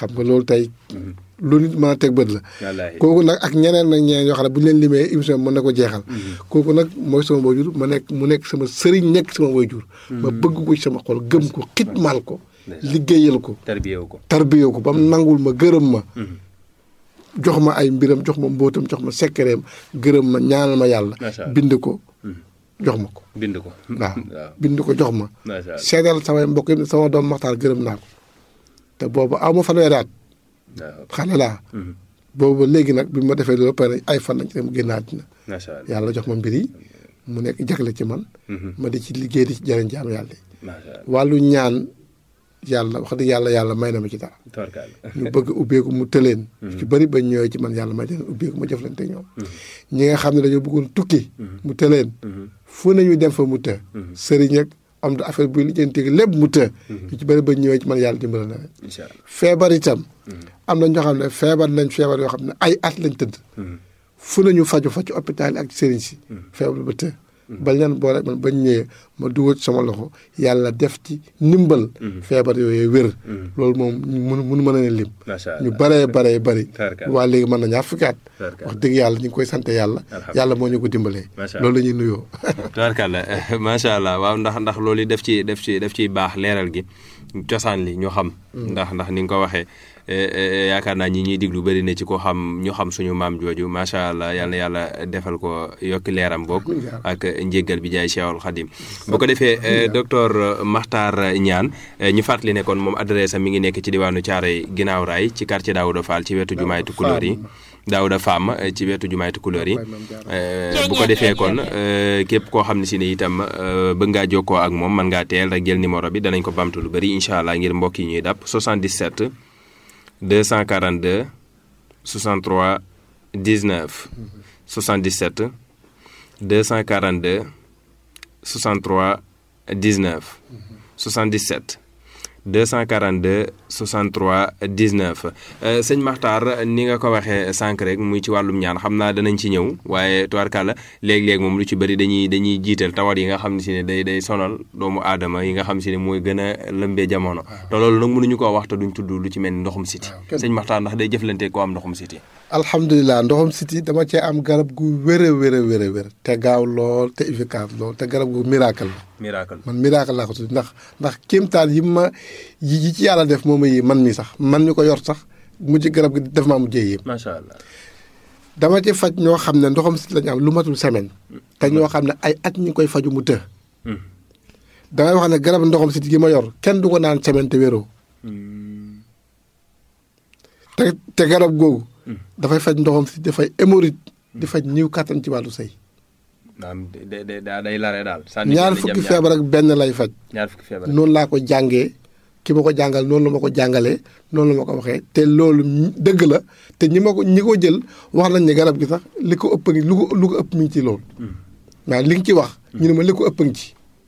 xam nga loolu tey lu nit mën a teg bët la wallaahi kooku nag ak ñeneen nag ñeneen yoo xam ne bu ñu leen limee émission bi mën na ko jeexal kooku nag mooy sama waajur ma nekk mu nekk sama sëriñ nekk sama waajur ma bëgg ko ci sama xol gëm ko xitmaal ko liggéeyal ko tarbiyewu ko tarbiyoo ko ba mu nangul ma gërëm ma jox ma ay mbiram jox ma mbóotam jox ma sekkereem gërëm ma ñaanal ma yàlla Macha Allah. bind ko jox ma ko bind ko waaw waaw bind ko jox ma macha allah seedal samay mbokk yi ne sama doom maxtaar gërëm naa ko te boobu aw ma fanweeri at waaw xale laa boobu léegi nag bi ma defee loolu pare ay fan lañ ci dem génn àddina macha allah yàlla jox ma mbir yi mu nekk jagle ci man ma di ci liggéey di ci jëriñ jaam yàlla yi macha allah wàllu ñaan yàlla wax dëgg yàlla yàlla may na ma ci dara tabarkalla ñu bëgg ubbeeku mu tëleen ci bëri ba ñëwee ci man yàlla may leen ubbeeku ma jëflante ñoom ñi nga xam ne dañoo bëggoon tukki mu tëleen fu nañu dem fa mu të sëriñ ak am da affaire buy lijjanti lépp mu të ñu ci bëri ba ñëwee ci man yàlla dimbala na leen incha allah feebar itam am na ñoo xam ne feebar nañ feebar yoo xam ne ay at lañ tëdd fu nañu faju fa ci hôpital yi ak ci sëriñ si feebar ba të bañ leen boole man bañ ñëwee ma dugal ci sama loxo yàlla def ci ndimbal feebar yooyu wér loolu moom mënu mënu mën a leen lim macha ñu allah baree baree bari Tarkalla. waa léegi mën na ñaar fukki at Tarkalla. wax dëgg yàlla ñu ngi koy sant yàlla Alhamdulillah. yàlla moo ñu ko dimbalee Macha loolu la ñuy nuyoo tabarkalla macha allah waaw ndax ndax loolu def ci def ci def ciy baax leeral gi cosaan li ñu xam ndax ndax ni nga ko waxee eh, eh, yaakaar naa ñi ñuy diglu bëri na ci ko xam ñu xam suñu maam jooju macha allah yal na yàlla defal ko yokki leeram boog ak njéggal bi jaay Cheikhul Khadim bu ko defee eh, docteur Makhtar Niane eh, ñu fàttali ne kon moom adresse am mi ngi nekk ci diwaanu Thiaroye ginnaaw raay ci quartier Daouda Fall ci wetu jumaay Tukulóor yi Daouda Fam eh, ci wetu jumaay Tukulóor yi Eh, bu ko defee kon eh, képp koo xam ne si ne itam eh, bëgg ngaa jokkoo ak moom mën ngaa teel rek jël numéro bi danañ ko bamtu lu bëri incha allah ngir mbokk yi ñuy dàpp 77 242 63 19 77 242 63 19 77 242 63 19 euh, sëñ Makhtar ni nga ko waxee sànq rek muy ci wàllum ñaan xam naa danañ ci ñëw waaye tubaarkàlla léeg-léeg moom lu ci bëri dañuy dañuy jiital tawat yi nga xam ne si ne day day sonal doomu aadama yi nga xam si ne mooy gën a lëmbee jamono te loolu nag mënuñu koo wax te duñ tudd lu ci mel ni ndoxum siti kenn- sëñ Makhtar ndax day jëflante koo am ndoxum siti alhamdulilah ndoxam siti dama cee am garab gu wér a wér a wér a wér te gaaw lool te efficace lool te garab gu miracle la miracle man miracle laa ko tudd ndax ndax kéemtaan yi ma yi yi ci yàlla def moom yi man mi sax man mi ko yor sax mujj garab gi def maa mujjee yéem macha allah dama ci faj ñoo xam ne ndoxam siti lañu am lu matul semaine te ñoo xam ne ay at ñu ngi koy faju mu të damay wax ne garab ndoxam siti gi ma yor kenn du ko naan semaine te wéroo te te garab googu dafay faj ndoxam siti dafay hémorroïde di faj niw kàttan ci wàllu sëy naam day day day lare daal ñaar fukki feebar ak benn lay faj ñaar fukki feebar noonu laa ko jàngee ki ma ko jàngal noonu la ma ko jàngalee noonu la ma ko waxee te loolu ñi- dëgg la te ñi ma ko ñi ko jël wax nañ ne garab gi sax li ko ëpp ngi lu ko lu ko ëpp mi ngi ci loolu waaw li nga ci wax ñu ne ma li ko ëpp ngi ci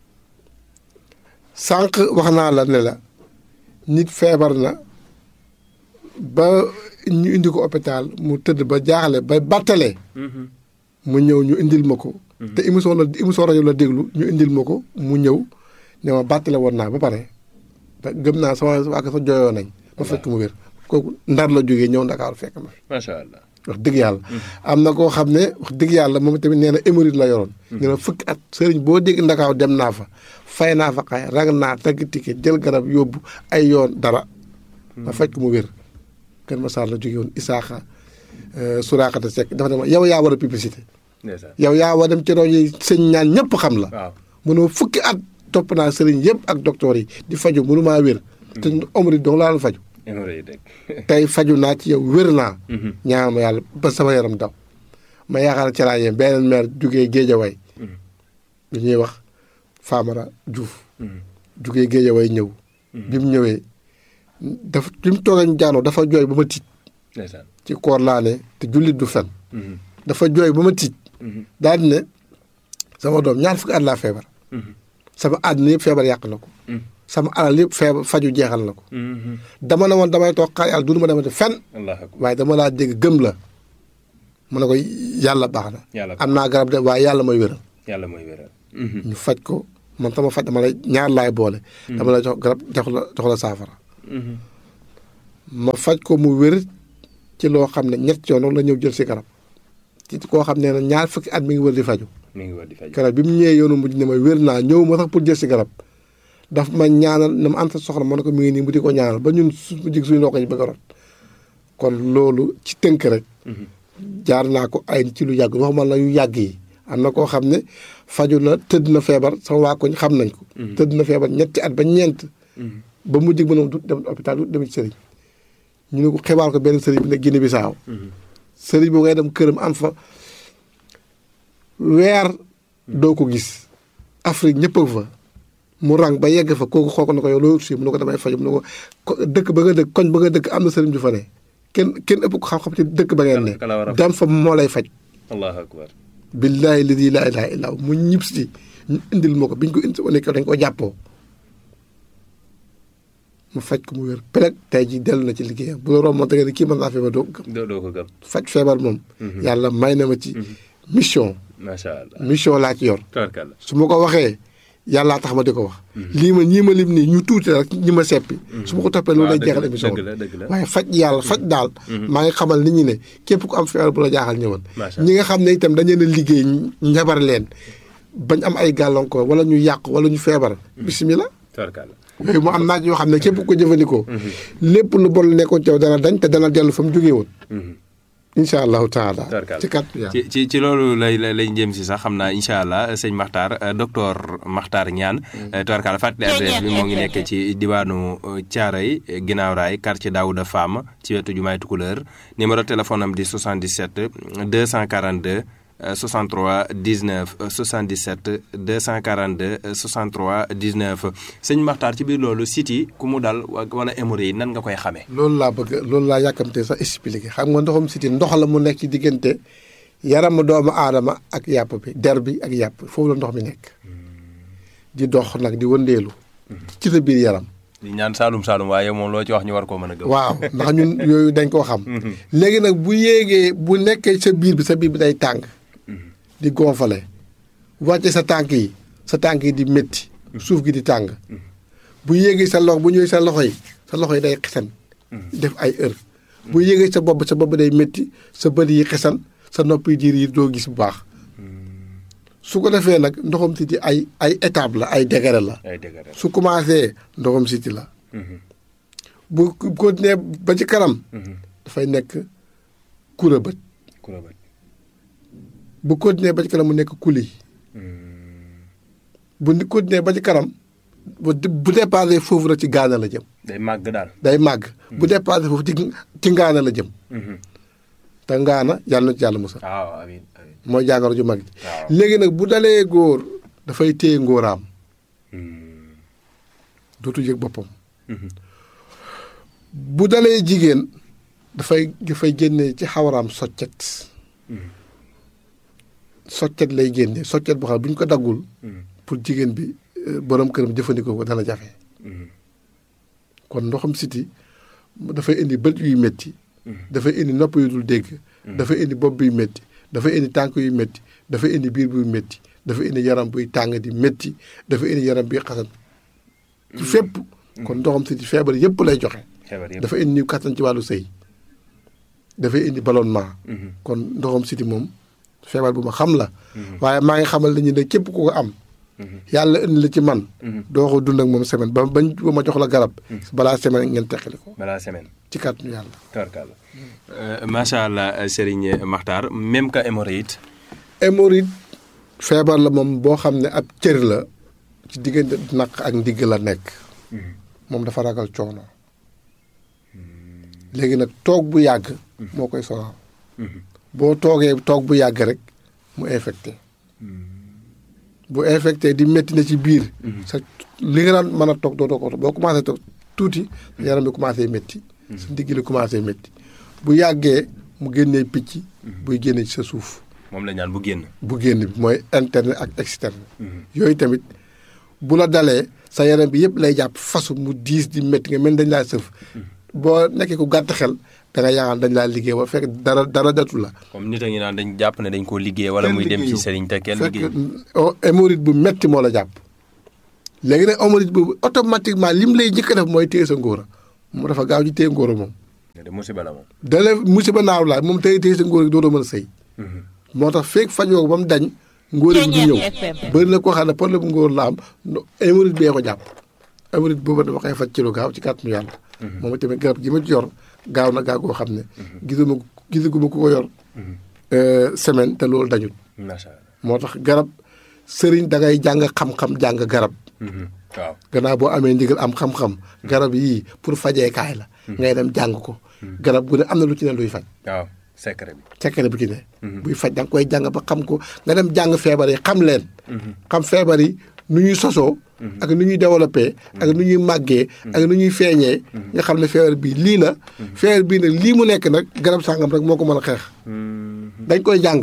sànq wax naa la ne la nit feebar na ba ñu indi ko hôpital mu tëdd ba jaaxle ba battalee mu ñëw ñu indil ma ko te émission la émission rajo la déglu ñu indil ma ko mu ñëw ne ma bàttale woon naa ba pare te gëm naa sama waa sa jooyoo nañ ma fekk mu wér kooku ndar la jógee ñëw ndakaaru fekk ma fi macha allah wax dëgg yàlla am na koo xam ne wax dëgg yàlla moom tamit nee na hémorroïde la yoroon nee na fukki at sëriñ boo dégg ndakaaw dem naa fa fay naa fa xay rag naa tagg ticket jël garab yóbbu ay yoon dara ma fekk mu wér kër ma saar la jógee woon isaaxa suraakata sekk dafa ne ma yow yaa war a publicité ndeysaan yow yaa war dem ci rajo yi sëñ ñaan ñëpp xam la waaw mënoo fukki at topp naa sëriñ yëpp ak docteur yi di faju mënu maa wér te omri dong laa doon faju hémorroïde rek tey faju naa ci yow wér naa ñaan ma yàlla ba sama yaram daw ma yaakaar ci laa yem beneen maire jugee géejaway lu ñuy wax Famara Diouf jugee géejaway ñëw bi mu ñëwee dafa bi mu toogee ñu jaanoo dafa jooy ba ma tiit ndeysaan ci koor laa ne te jullit du fen dafa jooy ba ma tiit daal di ne sama doom ñaar fukki at laa feebar sama àddina yëpp feebar yàq na ko sama alal yëpp feebar faju jeexal na ko dama ne woon damay toog xaar yàlla du ma demati fen allah akbar waaye dama laa dégg gëm la mu ne ko yàlla baax na yàlla am naa garab de waaye yàlla mooy wéral yàlla mooy wéral ñu faj ko man sama faj dama lay ñaar laay boole dama lay jox garab jox la jox la saafara ma faj ko mu wér ci loo xam ne ñett yoon la ñëw jël si garab ci koo xam ne ne ñaar fukki at mi ngi wër di faju mi ngi war di faj. garab bi mu ñëwee yoonu mujj ne ma wér naa ñëw ma sax pour jël si garab daf ma ñaanal na ma anta soxla ma ne ko mi ngi nii mu di ko ñaanal ba ñun su mu jig suñu ndox yi bëgg a rot kon loolu ci tënk rek jaar naa ko ay ci lu yàgg waxuma la yu yàgg yi am na koo xam ne faju na tëdd na feebar sama waa koñ xam nañ ko tëdd na feebar ñetti at ba ñeent ba mu jig mënom du dem hôpital du dem ci sëriñ ñu ne ko xibaar ko benn sëriñ bi ne Guinée Bissau sëriñ boo ngay dem këram am fa weer doo ko gis Afrique ñëpp a fa mu rang ba yegg fa kooku xool ko ne ko yow loolu si mu ne ko damay faju mu ne ko dëkk ba nga dëkk koñ ba nga dëkk am na sëriñ ju fa ne kenn kenn ëpp ko xam-xam ci dëkk ba ngeen ne Kala- kala war a faj. dem fa moo lay faj allahu akbar. billaahi ladi laa ilaaha illaa hu mu ñib si ñu indil ma ko biñ ko indi wane ko dañ ko jàppoo mu faj ko mu wér peleg tey ji dellu na ci liggéeyam bu la romboon da nga ne kii mën naa feebar doo ko gëm doo doo ko gëm. faj feebar moom yàlla may na ma ci mission macha allah. mission laa ci yor tabarkalla. su ma ko waxee yàllaa tax ma di ko wax lii ma ñii ma lim nii ñu tuuti rek ñi ma seppi su ma ko toppee loolu lay dëgg jeexal la, émission dëgg bi la, dëgg la. waaye faj yàlla faj daal maa ngi xamal nit ñi ne képp ku am feebar bu la jaaxal ñëwal Macha ñi nga xam ne itam dañu leen a liggéey njabar leen bañ am ay gàllankoor wala ñu yàq wala ñu feebar bisimilah tabarkalla. yooyu mu am naaj yoo xam ne képp ku ko jëfandikoo lépp lu bon la nekkoon ci yow dana dañ te dana dellu fa mu jógee woon incha allahu taala Tabarkalla. ci kat yàlla ci ci ci loolu lay lay lay jëm si sax xam naa incha allah sëñ Makhtar euh, docteur Makhtar Niane. tubarkalla fàttali adresse bi moo ngi nekk ci diwaanu Thiaroye ginnaaw raay quartier Daouda Fam ci wetu jumaay Tukuleur numéro téléphone am di 77 242 euh, 63 19 euh, 77 242 euh, 63 19 sëñ Makhtar ci biir loolu site yi ku mu dal wa- wala hémorroïde yi nan nga koy xamee. loolu laa bëgg loolu laa yàkkamte sax expliqué xam nga ndoxum siti ndox la mu nekk ci diggante yaramu doomu aadama ak yàpp bi der bi ak yàpp foofu la ndox mi nekk di dox nag di wëndeelu ci sa biir yaram di ñaan Saalum Saalum waaye moom loo ci wax ñu war koo mën a gëm. waaw ndax ñun yooyu dañ koo xam léegi nag bu yéegee bu nekkee sa biir bi sa biir bi day tàng di gonfale wàcce sa tànk yi sa tànk yi di métti suuf gi di tàng bu yéegee sa loxo bu ñëwee sa loxo yi sa loxo yi day xesan def ay heure bu yéegee sa bopp sa bopp day métti sa bët yi xesan sa nopp yi diir yi doo gis bu baax su ko defee nag ndoxam siti ay ay étape la ay degré la ay dëgg rek. su commencé ndoxam siti la bu continuer ba ci kanam dafay nekk kura bët ku la bëgg. bu continuer ba ci kanam mu nekk kuli bu ni continuer ba ci kanam bu bu dépassé foofu rek ci gaana la jëm day màgg daal. day màgg bu dépassé foofu ci ci ngaana la jëm te ngaana yàlla na ci yàlla musal waaw amiin amiin. mooy jàngoro ju mag ji waaw. léegi nag bu dalee góor dafay téye ngóoraam dootu yëg boppam bu dalee jigéen dafay dafay génne ci xawaraam soccet soccet lay génne soccet boo xam ne bu ñu ko daggul pour jigéen bi euh, borom këram jëfandikoo ko dana jafe kon ndoxam siti dafay indi bët yuy métti dafay indi nopp yu dul dégg dafay indi bopp buy métti dafay indi tànk yu métti dafay indi biir buy métti dafay indi yaram buy tàng di métti dafay indi yaram buy xasan ci fépp kon ndoxam siti feebar yépp lay joxe xebar yëpp. dafa indi kattan ci wàllu sëy dafay indi ballonnement kon ndoxam siti moom feebar bu ma xam la waaye maa ngi xamal nañu ne képp ku ko am yàlla indi la ci man doo ko dund ak moom semaine ba bañ ba ma jox la garab balaa semaine ngeen teqali ko balaa semaine. ci kàttanu yàlla tabarkalla. macha allah Serigne Makhtar même que hémorroïde. hémorroïde feebar la moom boo xam ne ab cër la ci diggante naq ak ndigg la nekk moom dafa ragal coono léegi nag toog bu yàgg moo koy sonal boo toogee toog bu yàgg rek mu infecté bu infecté di métti na ci biir sa li nga daan mën a toog doo ko boo commencé toog tuuti yaram bi commencé métti sa ndigg li commencé métti bu yàggee mu génnee picc buy génne ci sa suuf moom la ñaan bu génn. bu génn bi mooy interne ak externe yooyu tamit bu la dalee sa yaram bi yëpp lay jàpp fasu mu diis di métti nga mel dañ laa sëf boo nekkee ku gàtt xel da nga yaakaar dañ laa liggéey ba fekk dara dara datu la comme nit a ngi naan dañ jàpp ne dañ koo liggéey wala muy dem ci sëriñ te kenn liggéey. fekk oh, hémorroïde bu metti moo la jàpp léegi nag hémorroïde boobu automatiquement lim lay njëkk a def mooy téye sa ngóora mu dafa gaaw ci téye ngóora moom de musiba la moom. dale musiba naaw laa moom tey tey sa ngóor gi dootoo mën a sëy moo tax feeg fajoo ko ba mu dañ ngóor gi du ñëw bëri na koo xam ne problème ngóor la am hémorroïde bee ko jàpp hémorroïde boobu dama koy faj ci lu gaaw ci kàttanu yàlla moom tamit garab gi ma ci yor gaaw na gaaw goo xam ne gisuma gisaguma ku ko yor semaine te loolu dañul macha allah. moo tax garab sëriñ da ngay jàng xam-xam jàng garab waaw. gannaaw boo amee ndigal am xam-xam garab yii pour fajeekaay la ngay dem jàng ko garab gu ne am na lu ci ne luy faj waaw secret bi. secret bu ci ne buy faj da nga koy jàng ba xam ko nga dem jàng feebar yi xam leen xam feebar yi nu ñuy sosoo ak nu ñuy développé ak nu ñuy màggee ak nu ñuy feeñee nga xam ne feebar bii lii la feebar bii nag lii mu nekk nag garab sàngam rek moo ko mën a xeex dañ koy jàng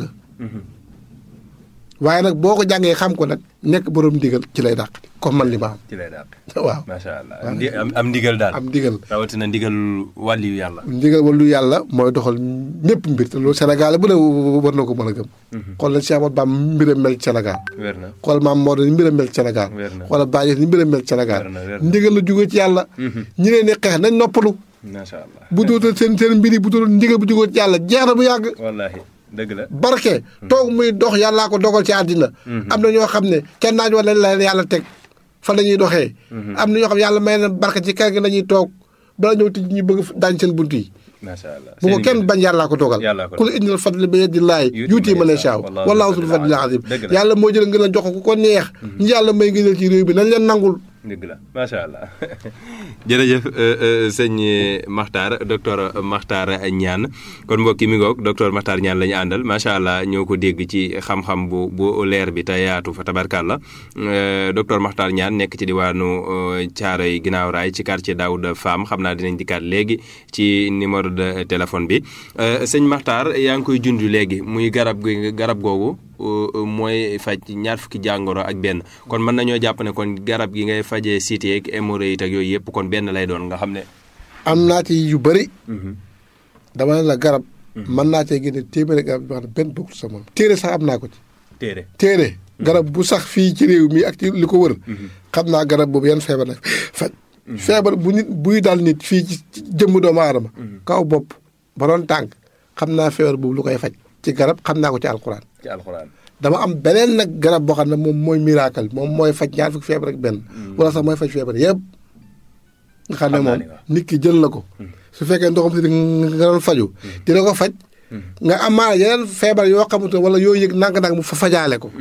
waaye nag boo ko jàngee xam ko nag nekk borom ndigal ci lay dàq comme man li ma ci lay daal. am waaw macha allah am ndi- am am ndigal daal. am ndigal rawatina ndigal wàlliyu yàlla. ndigal wàllu yàlla mooy doxal ñëpp mbir te loolu Sénégal bu ne war na ko mën a gëm xool na Cheikh Ahmadou Bamba mbiram mel ci Sénégal wér na. xool maam Maodo ni mbiram mel ci Sénégal Wér na. xoolal Baye ni mbiram mel ci Sénégal Wér na, wér na. ndigal la jóge ci yàlla ñi leen di xeex nañ noppalu macha allah. bu dootal seen seen mbir yi bu dootal ndigal bu jóge ci yàlla jeex na bu yàgg wallaahi dëgg la. barke toog muy dox yàllaa ko dogal ci àddina am na ñoo xam ne kenn naaj wala la leen yàlla teg fa la ñuy doxee am na ñoo xam ne yàlla may na barke ci kër gi la ñuy toog bala ñëw tij ñu bëgg daañ seen bunt yi macha allah. bu ko kenn bañ yàllaa ko dogal Yàllaa ko ku la indil fadli bi yadillahi yuuti man yashaa wallaahu zul fadlil azim Dëgg la. yàlla moo jël ngeen a jox ko ku ko neex ñi yàlla may ngëneel ci réew bi nañ leen nangul dëgg la macha allah. jërëjëf sëñ Makhtar docteur Makhtar Niane kon mbokki mi ngoog docteur Makhtar Niane la ñu àndal macha allah ñoo ko dégg ci xam-xam bu bu leer bi te yaatu fa tabarkàlla docteur Makhtar Niane nekk ci diwaanu Thiaroye ginnaaw raay ci quartier Daouda Fam xam naa dinañ dikkaat léegi ci numéro de téléphone bi sëñ Makhtar yaa ngi koy junj léegi muy garab gi garab googu. mooy faj ñaar fukki jàngoro ak benn kon mën nañoo jàpp ne kon garab gi ngay fajee cité ak hémorroïde ak yooyu yëpp kon benn lay doon nga xam ne. am naa ci yu bëri dama ne la garab mën naa cee génne téeméeri garab yoo xam ne benn bokkul sa moom téere sax am naa ko ci téere téere garab bu sax fii ci réew mi ak ci li ko wër xam naa garab boobu yan feebar la faj feebar bu nit buy dal nit fii ci jëmm doomu aadama kaw bopp ba doon tànk xam naa feebar boobu lu koy faj ci garab xam naa ko ci alxuraan ci alxuraan. dama am beneen nag garab boo xam ne moom mooy miracle moom mooy faj ñaar fukki feebar ak benn wala sax mooy faj feebar yëpp nga xam ne Xam naa moom ni waaw. nit ki jël na ko su fekkee ndoxam si nga doon faju dina ko faj nga amaana yeneen feebar yoo xamante wala yoo yëg nang-nang mu fa fajaale ko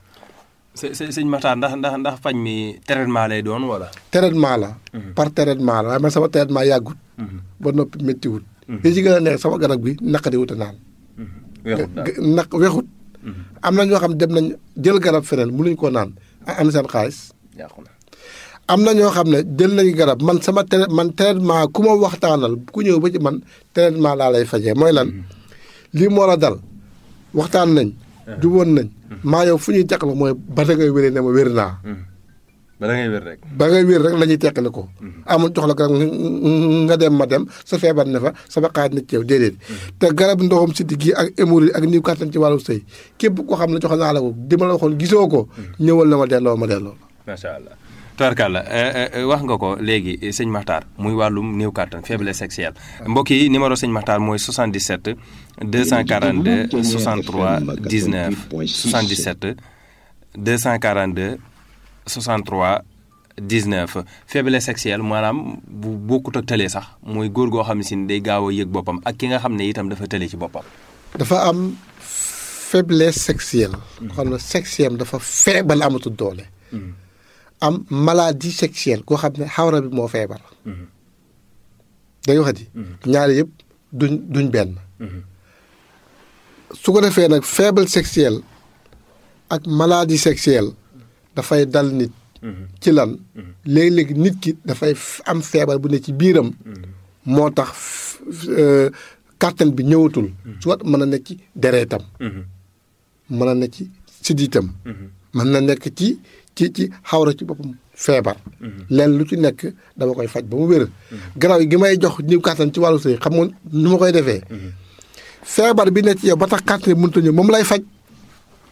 së së sëñ Makhtar ndax ndax ndax faj mi traitement lay doon wala. traitement la par traitement la waaye man sama traitement yàggut ba noppi méttiwut li ci gën a neex sama garab gi naqari wut a naan weexut daal naq wexut am na ñoo xam dem nañ jël garab feneen mënuñ koo naan am seen xaalis yàqu na. am na ñoo xam ne jël nañu garab man sama tra man traitement ku ma waxtaanal ku ñëw ba ci man traitement laa lay fajee mooy lan lii moo la dal waxtaan nañ juboon nañ maa yow fu ñuy teqal mooy ba da ngay wéree ne ma wér naa ba da ngay wér rek. ba ngay wér rek la ñuy teqale ko amul jox la garab nga dem ma dem sa feebar ne fa sama xaaj na ci yow déedéet te garab ndoxam siddi gi ak hémorroïde ak niw kàttan ci wàllu sëy képp koo xam ne jox naa la ko di ma la waxoon gisoo ko ñëwal na ma delloo ma delloo macha allah. Tubarkalla wax nga ko léegi sëñ Makhtar muy wàllum néew kàttan faiblesse sexuelle mbokk yi numéro sëñ Makhtar mooy 77 242 63 19 77 242 63 19 faiblesse sexuelle maanaam bu bokkut ak tële sax mooy góor goo xam ne si day gaaw a yëg boppam ak ki nga xam ne itam dafa tële ci boppam. dafa am faiblesse sexuelle. xam ne sexuelle dafa feebal amatul doole. am maladie sexuelle koo xam ne xawra bi moo feebar. dañu waxati. ñaari yëpp duñ duñ benn. su ko defee nag faible sexuelle ak maladie sexuelle dafay dal nit. ci lan léeg-léeg nit ki dafay am feebar bu ne ci biiram. moo tax kàttan bi ñëwatul. soit mën na nekk ci dereetam. mën na nekk ci siddiitam. mën na nekk ci ci ci xawra ci boppam feebar. leen lu ci nekk dama koy faj ba mu wér. garaaw gi may jox ñëw kàttan ci wàllu sëy xam nga nu ma koy defee. feebar bi nekk ci yow ba tax kàttan bi mënut a ñëw moom lay faj.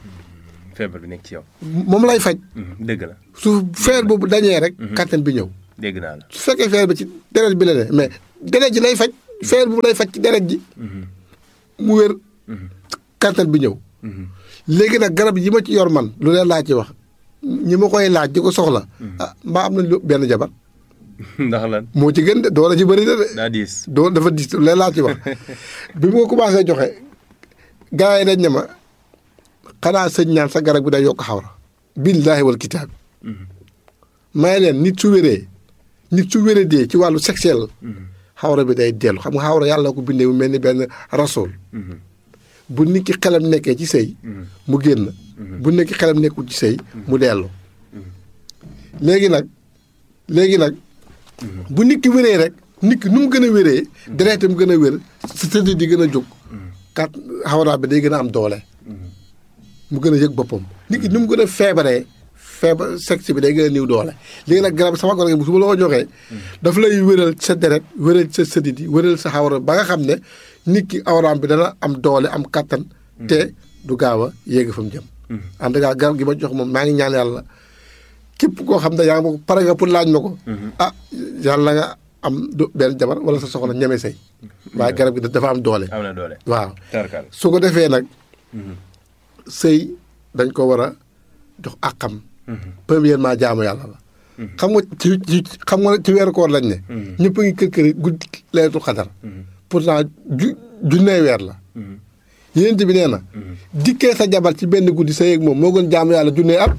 feebar bi nekk ci yow. moom lay faj. dëgg la. su feer boobu dañee rek. kàttan bi ñëw. dégg naa la. su fekkee feebar bi ci deret bi la ne mais deret ji lay faj feebar bu lay faj ci deret ji mu wér kattan bi ñëw léegi nag garab yi ma ci yor man lu leen laa ci wax ñi ma koy laaj di ko soxla ah mbaa am nañ lu benn jabar ndax lan moo ci gën de doole ci bëri na de daa diis. doo dafa dis lu leen laa ci wax bi mu ko commencé joxe gars yi dañ ne ma xanaa sëñ ñaan sa garab bi day yokk xawra billaahi wal kitaab may leen nit su wéree nit su wéree dee ci wàllu sexuel xawra bi day dellu xam nga xawra yàlla ko bindee mu mel ni benn rasool bu nit ki xelam nekkee ci sëy mu génn bu nit ki xelam nekkul ci sëy mu dellu léegi nag léegi nag bu nit ki wéree rek nit ki nu mu gën a wéree deretam gën a wér sa tëdd di gën a jóg kat xawra bi day gën a am doole mu gën a yëg boppam nit ki nu mu gën a feebaree feebar sexe bi day gën a niw doole léegi nag garab sama garab gi su ma la ko joxee daf lay wéral sa deret wéral sa sëdit yi wéral sa xawra ba nga xam ne nit ki awraam bi dana am doole am kattan te du gaaw a yéeg fa mu jëm en tout cas garab gi ma jox moom maa ngi ñaan yàlla képp koo xam ne yaa ngi ma ko pare nga pour laaj ma ko ah yàlla nga am du benn jabar wala sa soxna ñeme sëy waaye garab gi dafa am doole am na doole. waaw tarkal. su ko defee nag sëy dañ ko war a jox àqam premièrement jaamu yàlla la xam nga ci ci xam nga ci weeru koor lañ ne ñëpp a ngi kër kër guddi leetu xadar pourtant ju junnee weer la yéent bi nee na dikkee sa jabar ci benn guddi sa yéeg moom moo gën jaamu yàlla junnee at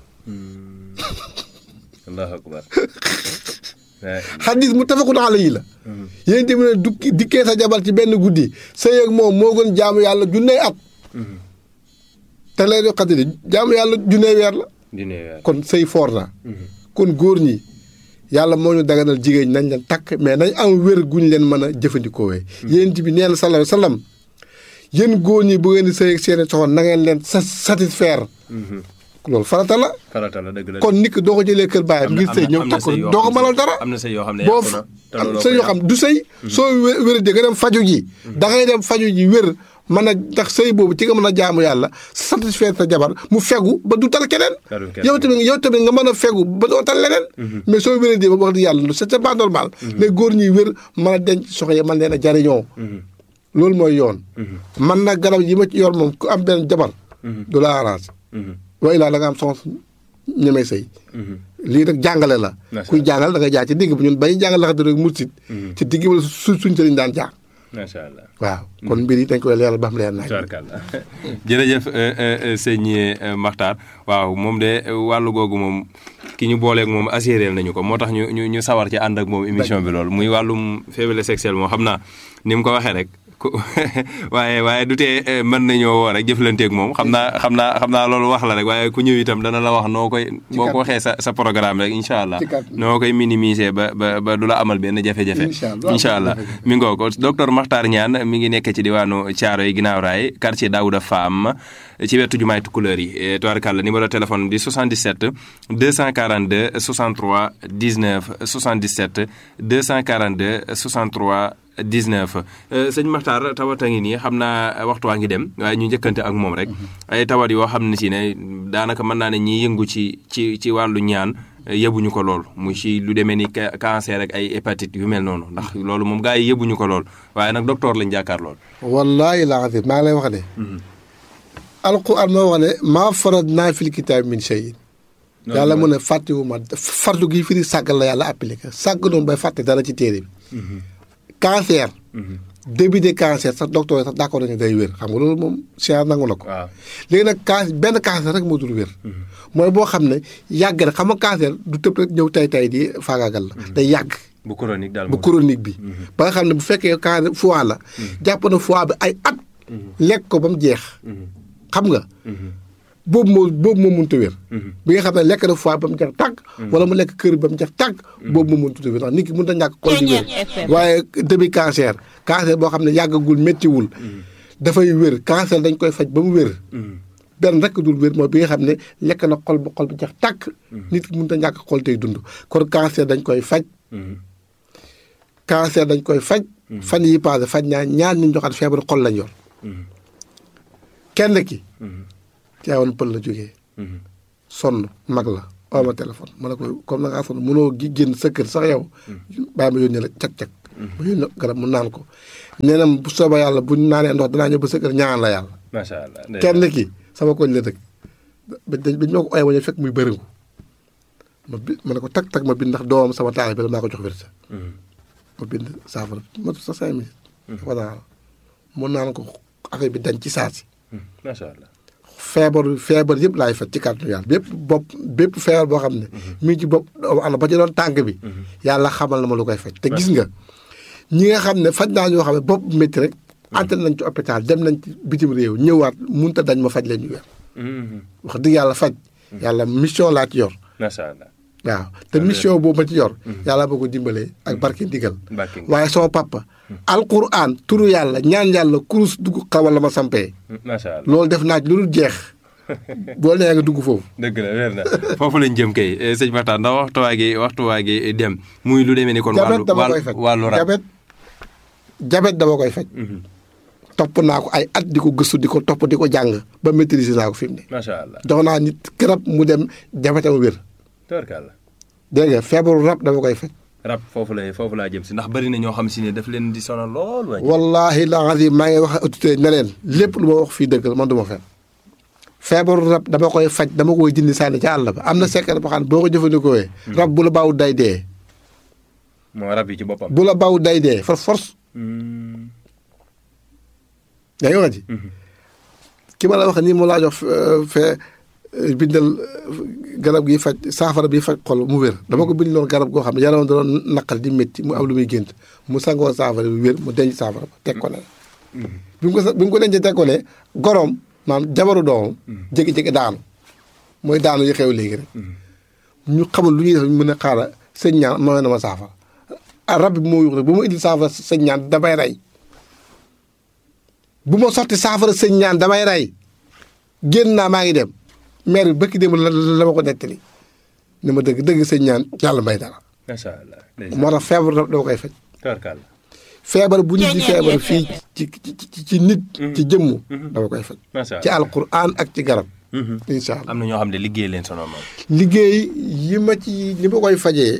allahu akbar. xadis mu tafakun alayhi la yéent bi ne dukki dikkee sa jabar ci benn guddi sa yéeg moom moo gën jaamu yàlla junnee at te leetu xadar yi jaamu yàlla junnee weer la dina weer. kon sëy foor na kon góor ñi yàlla moo ñu daganal jigéen ñi nañ leen takk mais nañ am wér guñ leen mën a jëfandikoowee yéen bi nee na sallallahu alayhi wa sallam yéen góor ñi bu ngeen di sëy ak seeni soxna na ngeen leen sa satisfaire loolu farata la farata la dëgg la. kon nit ki doo ko jëlee kër baayam ngir sëy ñëw takk ko doo ko mënal dara am na sëy yoo xam ne boo yàqu na te am looloo sëy ko yoo xam du sëy soo wé- wéradee nga dem faju ji da ngay dem faju ji wér mën a ndax sëy boobu ci nga mën a jaamu yàlla satisfaire sa jabar mu fegu ba du tal keneen Talul keneen. yow tamit yow tamit nga mën a fegu ba doo tal leneen mais soo wéradee ba wax di yàlla c'est c'est pas normal les góor ñuy wér mën a denc soxna yi mën leen a jariñoo loolu mooy yoon man nag garab yi ma ci yor moom ku am benn jabar du la arrange wa ilaa da nga am soxna ñemee sëy lii rek jàngale la Macha kuy jàngal da nga jaar ci digg bi ñun bañu jàngal laxate rek mursit ci digg bi la su suñ sëriñ daan jaar macha allah. waaw kon mbir yi dañ koy leeral ba xam leer naaj tubaarkàlla jërëjëf sëñ Makhtar waaw moom de wàllu googu moom ki ñu booleeg moom assuré nañu ko moo tax ñu ñu ñu sawar ci ànd ak moom émission bi loolu muy wàllum faiblesse sexuelle moom xam naa ni mu ko waxee rek ku waaye waaye du tee mën nañoo woo rek jëflanteeg moom xam naa xam naa xam naa loolu wax la rek waaye ku ñëw itam dana la wax noo koy boo ko waxee sa sa programme rek incha allah Ci kàddu. noo koy minimiser ba ba ba du la amal benn jafe-jafe Incha allah. incha allah mi ngoo ko docteur Makhtar Niane mi ngi nekk ci diwaanu Thiaroye yi ginnaaw raay quartier Daouda Fam ci wetu jumaay Tukulëër yi tubaarkàlla numéro téléphone di 77 242 63 19 77 242 63 19 sëñ Makhtar tawat a ngi nii xam naa waxtu waa ngi dem waaye ñu njëkkante ak moom rek ay tawat yoo xam ne si ne daanaka mën naa ne ñiy yëngu ci ci ci wàllu ñaan yëbuñu ko lool mu ci lu demee ni ca- cancer ak ay hépatite yu mel noonu ndax loolu moom gars yi yëbuñu ko lool waaye nag docteur lañ jàkkaar lool. wallaahi laa azim maa ngi lay wax ne alquran moo wax ne maa farad naa fil kitaab min shay yàlla mu ne fàttewu ma fardu gi firi sàggal la yàlla appliqué sàgg noonu bay fàtte dara ci téere bi cancer début de cancer sax docteur yi sax d'accord nañu day wér xam nga loolu moom science nangu na ko waaw léegi nag can benn cancer rek moo dul wér mooy boo xam ne yàgg na xam nga cancer du tëb rek ñëw tay tay di faagaagal la day yàgg bu chronique daal bu chronique bi ba nga xam ne bu fekkee cancer foie la jàpp na foie bi ay at lekk ko ba mu jeex xam nga boobu moo boobu moo mënut a wér bi nga xam ne lekk na foie ba mu jeex tàgg wala mu lekk kër ba mu jeex tàgg boobu moo mënut a wér ndax nit ki mënut a ñàkk xol di wér waaye début cancer cancer boo xam ne yàggagul méttiwul dafay wér cancer dañ koy faj ba mu wér benn rek dul wér mooy bi nga xam ne lekk na xol ba xol bi jeex tàkk nit ki mënut a ñàkk xol tey dund kon cancer dañ koy faj cancer dañ koy faj fan yi passé faj ñaa ñaar ñu joxaat feebaru xol lañ yor kenn ki teewoon pël la jógee sonn mag la oo ma téléphone ma ne ko comme na ngaa sonn mënoo gi génn sa kër sax yow bàyyi ma yónnee la cag-cag ma yónnee garab mu naan ko nee na bu soobee yàlla bu ñu naanee ndox danaa ñëw ba sa kër ñaan la yàlla macha allah kenn ki sama koñ la dëkk ba dañ ba ñoo ko ooyee ba ñu fekk muy bëriŋu ma bi ma ne ko tag tag ma bind ndax doomam sama taal bi la maa ko jox wérsa ma bind saafara ma sa cinq minutes dafa naan mu naan ko affaire bi dañ ci saasi macha allah feebar feebar yëpp laay faj ci kàttanu yàlla bépp bopp bépp feebar boo xam ne mi ngi ci bopp ana ba ci doon tànk bi yàlla xamal na ma lu koy faj te gis nga ñi nga xam ne faj naa ñoo xam ne bopp métti rek ante nañ ci hôpital dem nañ ci bitim réew ñëwaat munta dañ ma faj leen ñu weer wax dëgg yàlla faj yàlla mission laa ci yor macha allah waaw te mission boobu ma ci yor yàlla boo ko dimbalee ak barke ndigal barke ndigal. waaye sama papa alquran turu yàlla ñaan yàlla kurus dugg xawal la ma sampee macha allah loolu def naa ci lu dul jeex boo nee nga dugg foofu dëgg la wér na foofu lañ jëm kay eh, sëñ Makhtar ndax waxtuwaa gi waxtuwaa gi dem muy lu demee ni kon jabet wàllu dama koy wàllu faj wàllu rab jabet jabet dama koy faj Mhm. topp naa ko ay at di ko gëstu di ko topp di ko jàng ba maîtriser naa ko fi mu ne macha allah jox naa nit garab mu dem jabetam wér tabarkalla dégg nga feebaru rab dama koy faj rab foofu lay foofu laa jëm si ndax bari na ñoo xam si ne daf leen di sonal lool waaye wallahi la azim maa ngi wax autorité ne leen lépp lu ma wax fii dëgg la man du ma fen feebaru rab dama koy faj dama koy dindi sànni ca àll ba am na secret boo xam ne boo ko jëfandikoo rab bu la baaw day dee moo rab yi ci boppam bu la baaw day dee for force Hmm. yaa ngi wax ji ki ma la wax nii mu laa jox euh, fee euh, bindal euh, garab gi faj saafara bi faj xol mu wér dama ko bind loon garab goo xam ne yaram da doon naqal di métti mu am lu muy gént mu sangoo saafara bi wér mu denc saafara ba teg ko ne bi mu ko sa- bi mu ko dencee teg ko ne goroom maanaam jabaru doomam jékki-jékki daanu mooy daanu yi xew léegi rek ñu xamul lu ñuy def mën a xaaral sëñ ñaan ma na ma saafara ah rab bi moo yuux rek bu ma indil saafara sëñ ñaan damay rey bu ma sotti saafara sëñ ñaan damay rey génn naa maa ngi dem maire bi bëkki dem la la ma ko nettali ni ma dëgg dëgg sëñ ñaan yàlla may dara macha allah moo tax feebar rab dama koy faj tabarkalla feebar bu nit di feebar fii ci ci ci ci nit ci jëmm dama koy faj macha ci allah alquran ak ci garab Mhm. incha allah am na ñoo xam ne liggéey leen sonal moom liggéey yi ma ci li ma koy fajee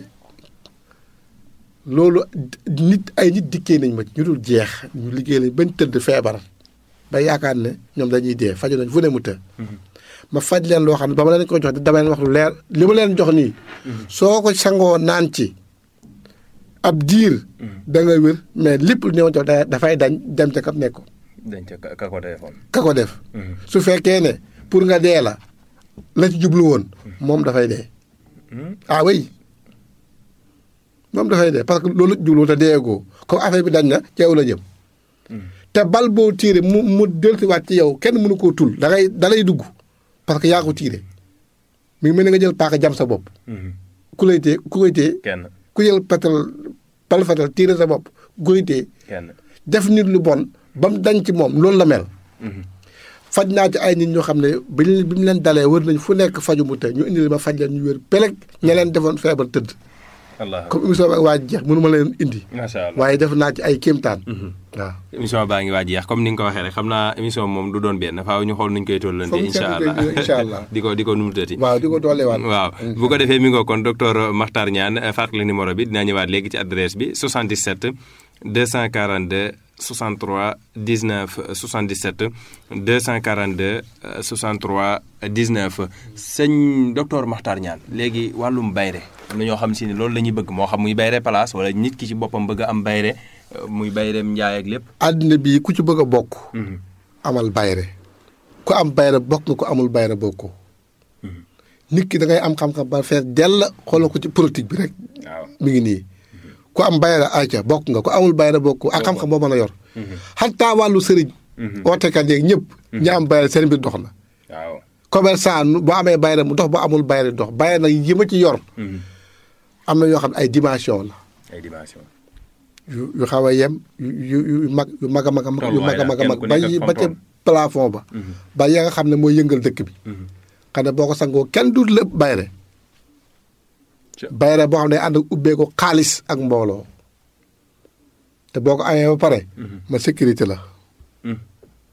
loolu nit ay nit dikkee nañ ma ci ñu dul jeex ñu liggéey lañ bañ tëdd feebar ba yaakaar ne ñoom dañuy dee faju nañ fu ne mu të ma faj leen loo xam ne ba ma leen ko jox dama leen wax lu leer li ma leen jox nii soo ko sangoo naan ci ab diir da nga wér mais lépp lu ñëw jox da- dafay dañ dem ca kam nekkoon dañ ca ka- ka ko defoon ka ko def su fekkee ne pour nga dee la la ci jublu woon moom dafay dee ah oui moom dafay dee parce que loolu la ci jublu woon te deegoo comme affaire bi dañ na ci yow la jëm te bal boo tiire mu mu dellusiwaat ci yow kenn mënu koo tul da ngay da lay dugg parce que yaa ko tiire mi ngi mel ni nga jël paaka jam sa bopp ku lay tee ku koy tee kenn ku jël petal bal fetal tiire sa bopp ku koy tee kenn def nit lu bon ba mu dañ ci moom loolu la mel faj naa ci ay nit ñoo xam ne bi ñu bi mu leen dalee wër nañ fu nekk faju mu te ñu indi ma faj leen ñu wér peleg ña leen defoon feebar tëdd allah comme émission bi ak waa ji jeex mënu ma leen indi macha allah waaye def naa ci ay kéemtaan waaw émission baa ngi waaj yeex comme ni nga ko waxee rek xam naa émission moom du doon benn faaw ñu xool nuñ koy tollante Foog ñu incha seetlu allah koy incha allah. di ko di ko numutati waaw di ko dooleewaat waaw bu ko defee mi ngoo kon docteur Makhtar Niane fàttali numéro bi dinaa ñëwaat léegi ci adresse bi 77 242 63 19 77 242 63 19 sëñ docteur Makhtar Niane léegi wàllum bayre am na ñoo xam si ne loolu la ñuy bëgg moo xam muy bayre place wala nit ki ci boppam bëgg a am bayre euh, muy bayreem njaay ak lépp àddina bii ku ci bëgg a bokk amal bayre ku am bayre bokk nga ku amul bayre bokkoo nit ki da ngay am xam-xam ba fees dell xoolal ko ci politique bi rek waaw mi ngi nii ku am bayra ayca bokk nga ku amul bayra bokk ak xam-xam boo mën a yor xataa wàllu sëriñ ootekat yeeg ñëpp ñi am bayra seen mbir dox na waaw commerçant nu- boo amee bayra mu dox boo amul bayra dox bayra nag yi ma ci yor am na yoo xam ne ay dimension la ay dimension yu yu xaw a yem yu yu yu mag yu mag a mag a mag yu mag a mag a mag Tolluwaay ba daal, yi kenn ku ba nekk ca ak plafond ba ba ya nga xam ne mooy yëngal dëkk bi xam ne boo ko sangoo kenn du lépp bayre Ca- bayre boo xam ne ànd ak ubbee ko xaalis ak mbooloo te boo ko amee ba pare ma sécurité la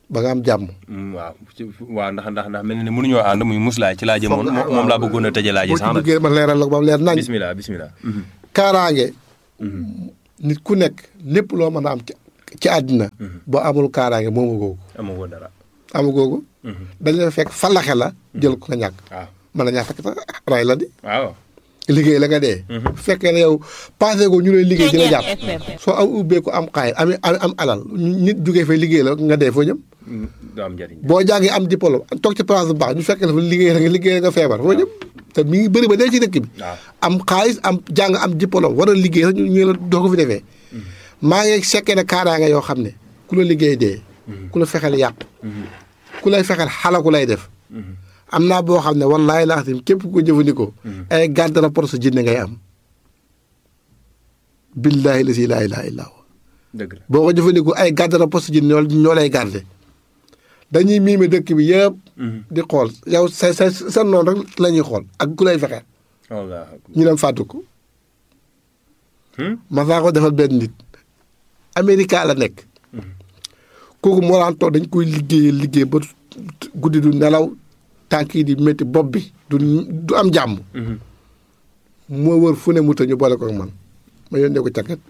ba nga am jàmm. waaw ci waaw ndax ndax ndax mel na ne mënuñoo ànd muy muslaay ci laa jëmoon moom laa bëggoon a tëjee laaj yi boo sax ci nag duggee ma leeral la ko ba mu leer nañ. bismillah bismillah kaaraange. nit ku nekk lépp loo mën a am ci ci àddina. boo amul kaaraange moomu googu. amagoo dara amu googu. dañ la fekk falaxe la jël ko nga ñàkk. waaw mën na ñàkk fekk sax ray la di. waaw liggéey la nga dee. bu fekkee ne yow passé ko ñu lay liggéey dina jàpp. soo am ubbeeku am xaay am am am alal nit jugee fay liggéey la nga dee foo jëm. du am njëriñ boo jàngee am diplôme toog ci place bu baax ñu fekk la fa liggéey la nga liggéey la nga feebar foo jëm. te mi ngi bëri ba dee ci dëkk bi. waaw am xaalis am jàng am diplôme war a liggéey sax ñu ñu la doo ko fi defee. maa ngi sekkee ne kaaraange yoo xam ne ku la liggéey dee. ku la fexeel yàq. ku lay fexeel xalaku lay def. am naa boo xam ne wallaahi laa xam képp ku ko jëfandikoo. ay garde rapport sa jinne ngay am. billaahi la si laa ilaaha illaa huwa dëgg la boo ko jëfandikoo ay garde rapport sa jinne ñoo ñoo lay garde dañuy miime dëkk bi yëpp. di xool yow sa sa sa noonu rek la ñuy xool ak ku lay fexeel. wallaahi ñu dem fàttu ko. ma saa ko defal benn nit. Amérique la nekk. kooku moo daan toog dañ koy liggéeyee liggéey ba guddi du nelaw tànk yi di métti bopp bi du du am jàmm. moo wër fu ne mu ta ñu boole ko ak man ma yónnee ko càkket.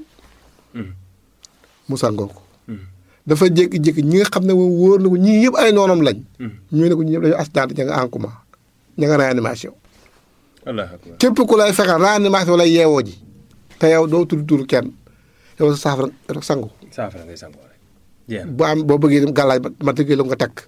mu sangoo ko. dafa jékki-jékki ñi nga xam ne moom wóor na ko ñii yëpp ay noonam lañ. ñu ne ko ñii yëpp dañoo accident ña nga en coma ña nga réanimation. wallaahi akbar képp ku lay fexeel réanimation lay yeewoo ji. te yow doo tudd turu kenn yow sa saafara rek sangu. saafara ngay sangoo rek jeex na bu am boo bëggee dem gàllaaj ma ma tëggee la nga takk.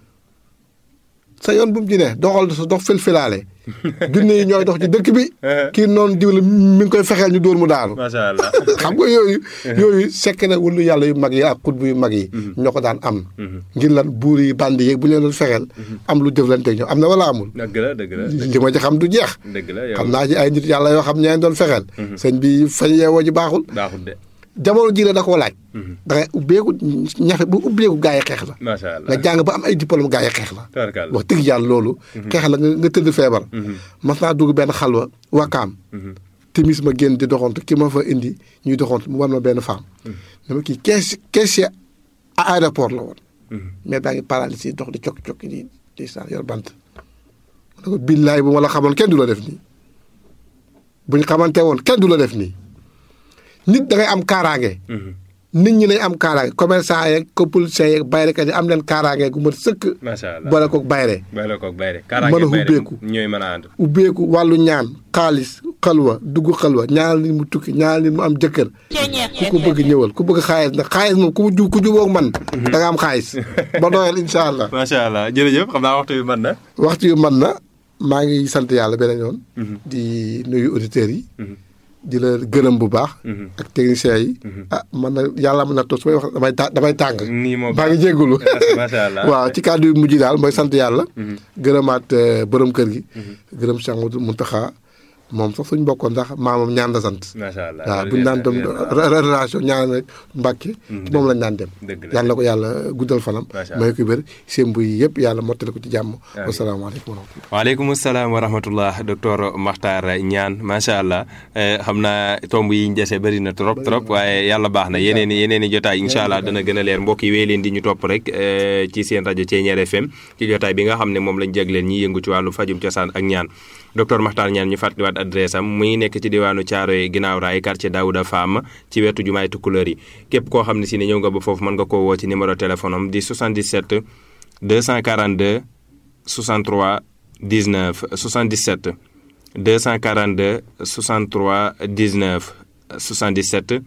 sa yoon bu mu ci ne doxal sa dox filfilaale. junne yi ñooy dox ci dëkk bi. kii noonu diw la mi ngi koy fexeel ñu dóor mu daanu. macha allah xam nga yooyu. yooyu sekk na wëllu yàlla yu mag yi ak xutbu yu mag yi. ñoo ko daan am. ngir lan buur yi bandi yeeg bu leen doon fexeel. am lu jëflanteeg ñoom am na wala amul. dëgg la dëgg la li ma ci xam du jeex. dëgg la yow xam naa ci ay nit yàlla yoo xam ñeen doon fexeel. sëñ bi fañ yeewoo ji baaxul. baaxul de jamono ji la da koo laaj. da ngay ubbeeku ñafe bu ubbeeku gaa yi xeex la. macha allah nga jàng ba am ay diplôme gaa yi xeex la. tabarkalla wax dëgg yàlla loolu. xeex la nga nga tëdd feebar. mas naa dugg benn xalwa wakaam. timis ma génn di doxantu ki ma fa indi ñuy doxantu mu war ma benn femme. dama kii kees kees à aéroport la woon. mais daa ngi paralysé dox di cokki cokki di di saan yor bant. ma ne ko billaay bu ma la xamoon kenn du la def nii. bu ñu xamante woon kenn du la def nii. nit da ngay am kaaraange. nit ñi nañ am kaaraange commerçant yeeg politiciens yeeg bayrekat yi am leen kaaraange gu mat sëkk. macha allah boole koog bayre bay la koog bay rek mën kaaraange a bay rek ubbeeku. ñooy mën a ànd ubbeeku wàllu ñaan xaalis xalwa dugg xalwa ñaanal nit mu tukki ñaanal nit mu am jëkkër ku ko bëgg ñëwal ku bëgg xaalis nag xaalis moom ku mu ju ku jubóog man da nga am xaalis ba doyal incha allah macha allah jërëjëf xam naa waxtu bi mën na waxtu yu man na maa ngi sant yàlla beneen yoon di nuyu auditeurs yi di la gërëm bu baax ak techniciens yi ah man na yàlla mën na toog su may wax damay ta damay tàng nii moo maa ngi jéggulu macha allah waaw ci kàddu yu mujj daal mooy sant yàlla gërëmaat euh, borom kër gi gërëm Cheikh Mouhamadou Mountakha moom sax suñ bokkoon ndax maamam ñaan la sant macha allah waaw loolu buñu daan dem yéen a- re- relation ñaan rek Mbàkke moom lañ daan dem dëgg la. yàlla na ko yàlla guddal fanam Macha Allah. may ko wér seen buy yëpp yàlla mottali ko ci jàmm wasalaamaaleykum wa rahmatullah waaleykum salaam wa rahmatullah docteur Makhtar Niane macha allah eh, xam naa tomb yi ñu dese bëri na trop trop waaye yàlla baax na yeneen i yeneen i jotaay incha allah dana gën a leer mbokk yi wéy leen di ñu topp rek eh, ci seen rajo Thiéniere FM ci jotaay bi nga xam ne moom lañ jagleen ñi yëngu ci wàllu fajum cosaan ak ñaan docteur Makhtar Niane ñu fàttaliwaat adresse am mu ngi nekk ci diwaanu Thiaroye ginnaaw raay quartier Daouda Fam ci wetu jumaay Tukulëër yi képp koo xam ne si ne ñëw nga ba foofu mën nga koo woo ci numéro téléphone am di 77 242 63 19 77 242 63 19 77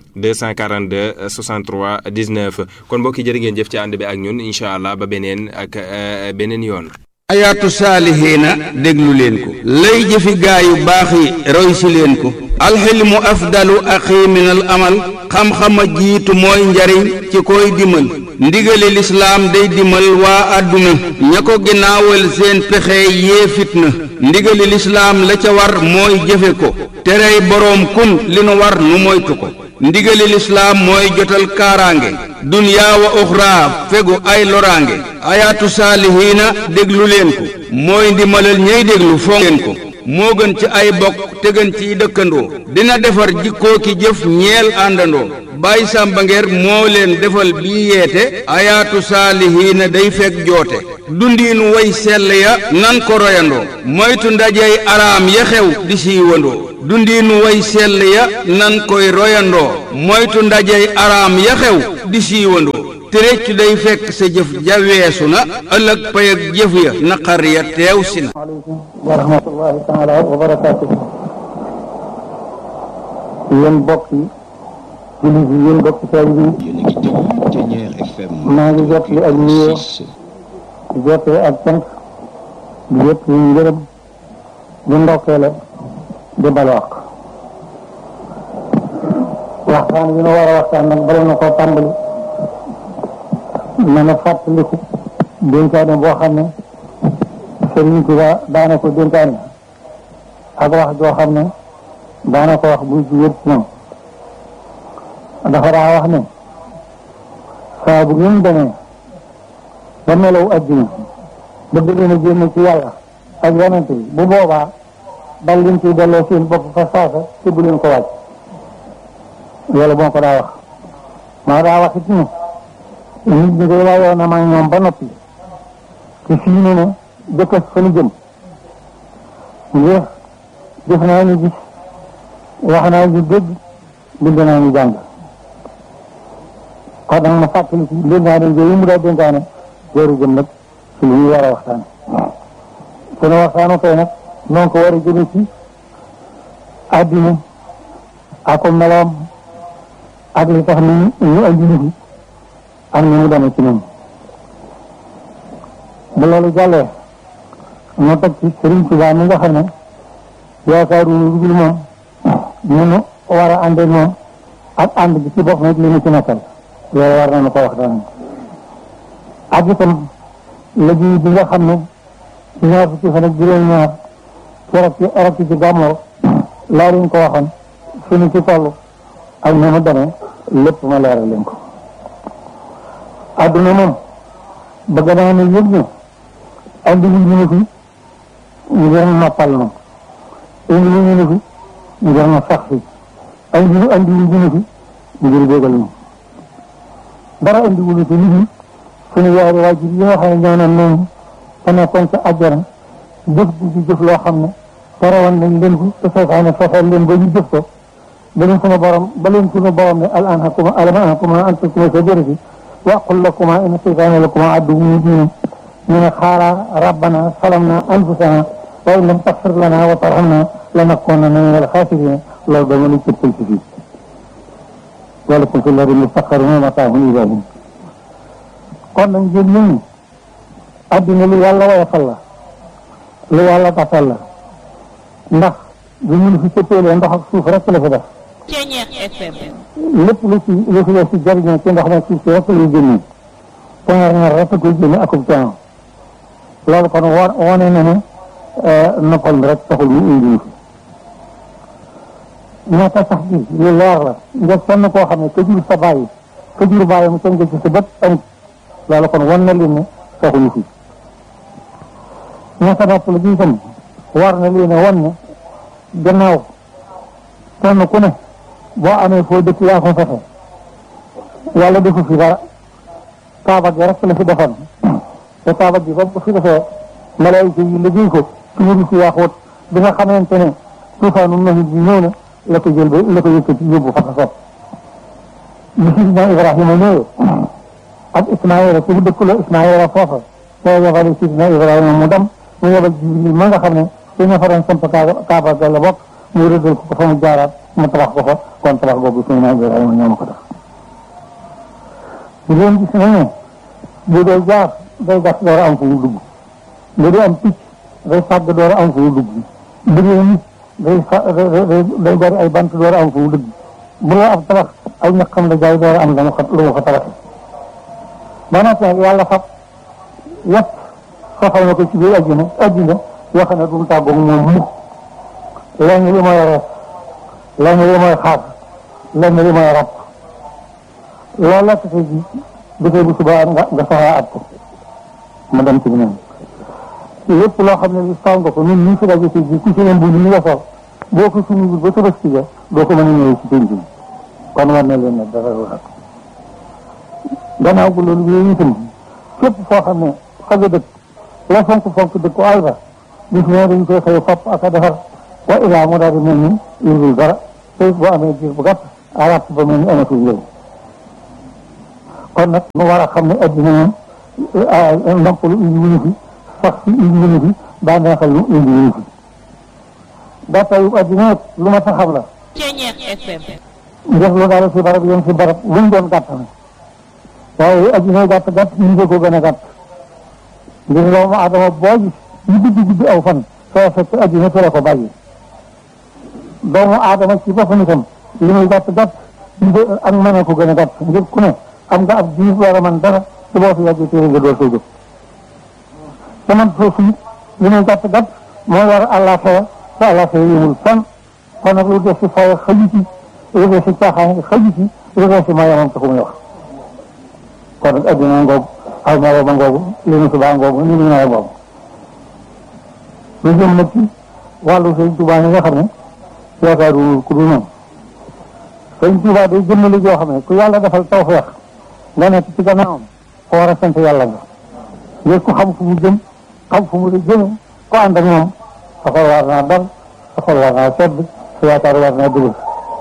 242 63 19 kon mbokk yi jërë ngeen jëf ci ànd bi ak ñun incha allah ba beneen ak euh, beneen yoon. ayaatu saalihiina déglu leen ko lay jëfi gaa yu baax yi roy si leen ko alxilmu afdalu axi min al amal xam-xama jiitu mooy njariñ ci koy dimal ndigali lislaam day dimal waa àdduna ña ko ginnaawal seen pexe yee fitna ndigali lislaam la ca war mooy jëfe ko terey boroom kun li nu war nu moytu ko ndigali lislaam mooy jotal kaaraange dunyaa wa uxraa fegu ay loraange ayaatu saalihiina déglu leen ko mooy ndimalal ñey déglu fonk leen ko moo gën ci ay bokk te gën ciy dëkkandoo dina defar jikkoo ki jëf ñeel àndandoo Baay Sàmba Ngeer moo leen defal bii yeete ayaatu saalihiina day fekk joote dundiinu way sell ya nan ko royandoo moytu ndajey araam ya xew di siiwandoo dundiinu way sell ya nan koy royandoo moytu ndajey araam ya xew di siiwandoo te réccu day fekk sa jëf ja weesu na ëllëg pay ak jëf ya naqar ya teew si na aleykum wa rahmatullahi taala wa barakaatu yéen bokk yi jullit yi yéen bokk taalibe yi yéen a ngi déglu Ténière FM. maa ngi jot li ak nuyoo di jotee ak cant di jot li ngërëm di ndokkeele di balwaq waxtaan yi nu war a waxtaan nag bala na koo tàmbali na na fàttaliku dénkaane boo xam ne Sëriñ Tuubaa daana ko dénkaane ak wax joo xam ne daana ko wax buy ci wér ci moom dafa daa wax ne saa bu ngeen demee ba melaw adduna bëgg leen a génn ci yàlla ak yonent bi bu boobaa dal leen ciy delloo seen bopp fa saasa te bu leen ko wàcc loolu moo ko daa wax maa daa wax it ne nit ñi day waayoo na ma ñoom ba noppi te fii ne ne jëkkës fa nu jëm ngir gis naa ñu gis wax naa ñu dégg bind naa ñu jàng kon nag ma fàttali ci dénkaane yooyu mu daa dénkaane jooru jëm nag ci lu ñu war a waxtaane sunu waxtaanu tey nag noonu ko war a jëme ci àddina ak meloom ak li tax ni ñu andi nit ñi ak ni mu demee ci ñoom bu loolu jàllee ñu teg ci Sëriñ Tuubaa mi nga xam ne yaakaaru lu dul moom ñu nu war a àndee moom ak ànd bi ci bopp nag li mu ci nekkal loolu war nañu ko waxtaan ak itam liggéey bi nga xam ne ci ñaar fukki fan ak juróom-ñaar keroog ci arab ci gàmmoo laa leen ko waxoon fi ñu ci toll ak ni mu demee lépp ma leeral leen ko adduna moom bëgg naa ne yëg ne andi wu ñu ne fi ngir noppal na indi wu ñu ne fi ngir na sax fi andi wu andi wu ñu ne fi ngir bégal ñu dara andi wu ñu fi nit ñi suñu yaari waajur yi nga xam ne ñoo naan noonu te nekkoon ca àjjana jëf di ci jëf loo xam ne terewoon nañ leen ko te seytaane fexeel leen ba ñu jëf ko ba leen sunu borom ba leen sunu borom ne al anhakuma alam anhakuma an takuma shajarati wa aqul lakuma inna seytaane lakuma aduwwun mubin ñu ne xaala rabbana salamna anfusana wa in lam taxfir lana wa tarhamna lanakunanna min al xaasirina loolu dama la cëppal ci fii walakum fi lardi mustaqarrun wa mataahun ilaa hiin kon nag ngeen ñun adduna lu yàlla woyofal la lu yàlla tafal la ndax bu ñu fi cëppeelee ndox ak suuf rek la fi def Ténière FM. lépp lu ci lu fi def ci jariñoo ci ndox ma suuf si rek lay génne poñar ñaar rek koy génne akub coono loolu kon wo wone na ne noppal mi rek taxul ñu indi ñu fi ñaata sax bi lu leer la nga sonn koo xam ne ka jur sa bàyyi ka jur bàyyi mu tënk ci sa bët amut loolu kon wan na leen ne taxuñu fi ñaata nopp la gi itam war na leen a wan ne gannaaw kenn ku ne boo amee foo dëkk yaa ko fexe yàlla defu fi dara kaaba gi rek la fi defoon te kaaba gi ba fi defee malaayika yi liggéey ko ci wuru si yaaxoot bi nga xamante ne tuufaanu nahit bi ñëw na la ko jël ba la ko yëkkati yóbbu fa ko sopp bi sidina Ibrahima ñëwee ak Ismaïla ci dëkk la Ismaïla foofa te yebale sidina Ibrahima mu dem mu yebal Jibril ma nga xam ne ci ña fa doon samp kaaba ga la bokk mu rëddal ko fa mu jaaraat mu tabax ko fa kon tabax boobu sidina Ibrahima ñoo ma ko def di leen gis nañu bu dee jaar day gas door a am fu mu dugg bu dee am picc day fàgg door a am fu mu dugg bu dee nit day fa day bari ay bant door a am fu mu dugg bu dee ab tabax ay ñaqam la jaay door a am lu mu fa lu mu fa tabax ba noppi nag yàlla fab yëpp soxal na ko ci biir àddina àddina yoo xam ne du mu tàggoog moom mukk lenn li mooy rees lenn li mooy xaar lenn li mooy rab loolu la tase ji dafay bu subaa nga nga soxlaa at ko ma dem ci ñoom lépp loo xam ne li saw nga ko ñun ñu fi daje ci ji ku ci leen bu ñu nga sol boo ko suñu ba tabaski ja doo ko mën a ñëwee ci penc bi kon war na leen ne dara lu xat gannaaw bu loolu yooyu itam képp foo xam ne fa nga dëkk la fonk fonk dëkk àll ba bis ne dañ koy xëy fopp ak a defar wa ilaa mu daal di mel ni yurgul dara te boo amee diir bu gàtt araat ba mel ni amatul njëriñ kon nag mu war a xam ne addina moom noppalu indi wuñu fi sax si indi wuñu fi bànneexal lu indi wuñu fi gàttayu addina nag lu ma sa xam la Ceñeex FM def lu daal si barab yéen si barab luñ doon gàtt na waaye addina gàtt gàtt ñu ko gën a gàtt ngir doomu adama boo gis ñu guddi guddi aw fan soo fekk addina fi la ko bàyyi doomu aadama ci boppam itam li muy gàtt gàtt ñu ko ak mën a ko gën a gàtt ngir ku ne am nga ab diir war a mën dara te boo fi yàggee téere nga door soo jóg te man foofu it li muy gàtt gàtt moo war àllaaxira te àllaaxira yëmul fan kon nag lu def si fay xaju ci lu def si caaxaan xaju ci lu def si mayamam taxu muy wax kon nag addina ngoogu aw maro ma ngoogu li nu subaa ngoogu ni nu nawet boobu lu jëm nag ci wàllu sëñ Tuubaa yi nga xam ne yaakaaru ku dul noonu sëñ Tuubaa day jëmmali joo xam ne ku yàlla defal tawfeex nga nekk ci gannaawam ko war a sant yàlla nga ngir ku xam fu mu jëm xam fu mu la jëme ko ànd ak moom sa xol war naa dal sa xol war naa sedd sa yaakaar war naa dëgër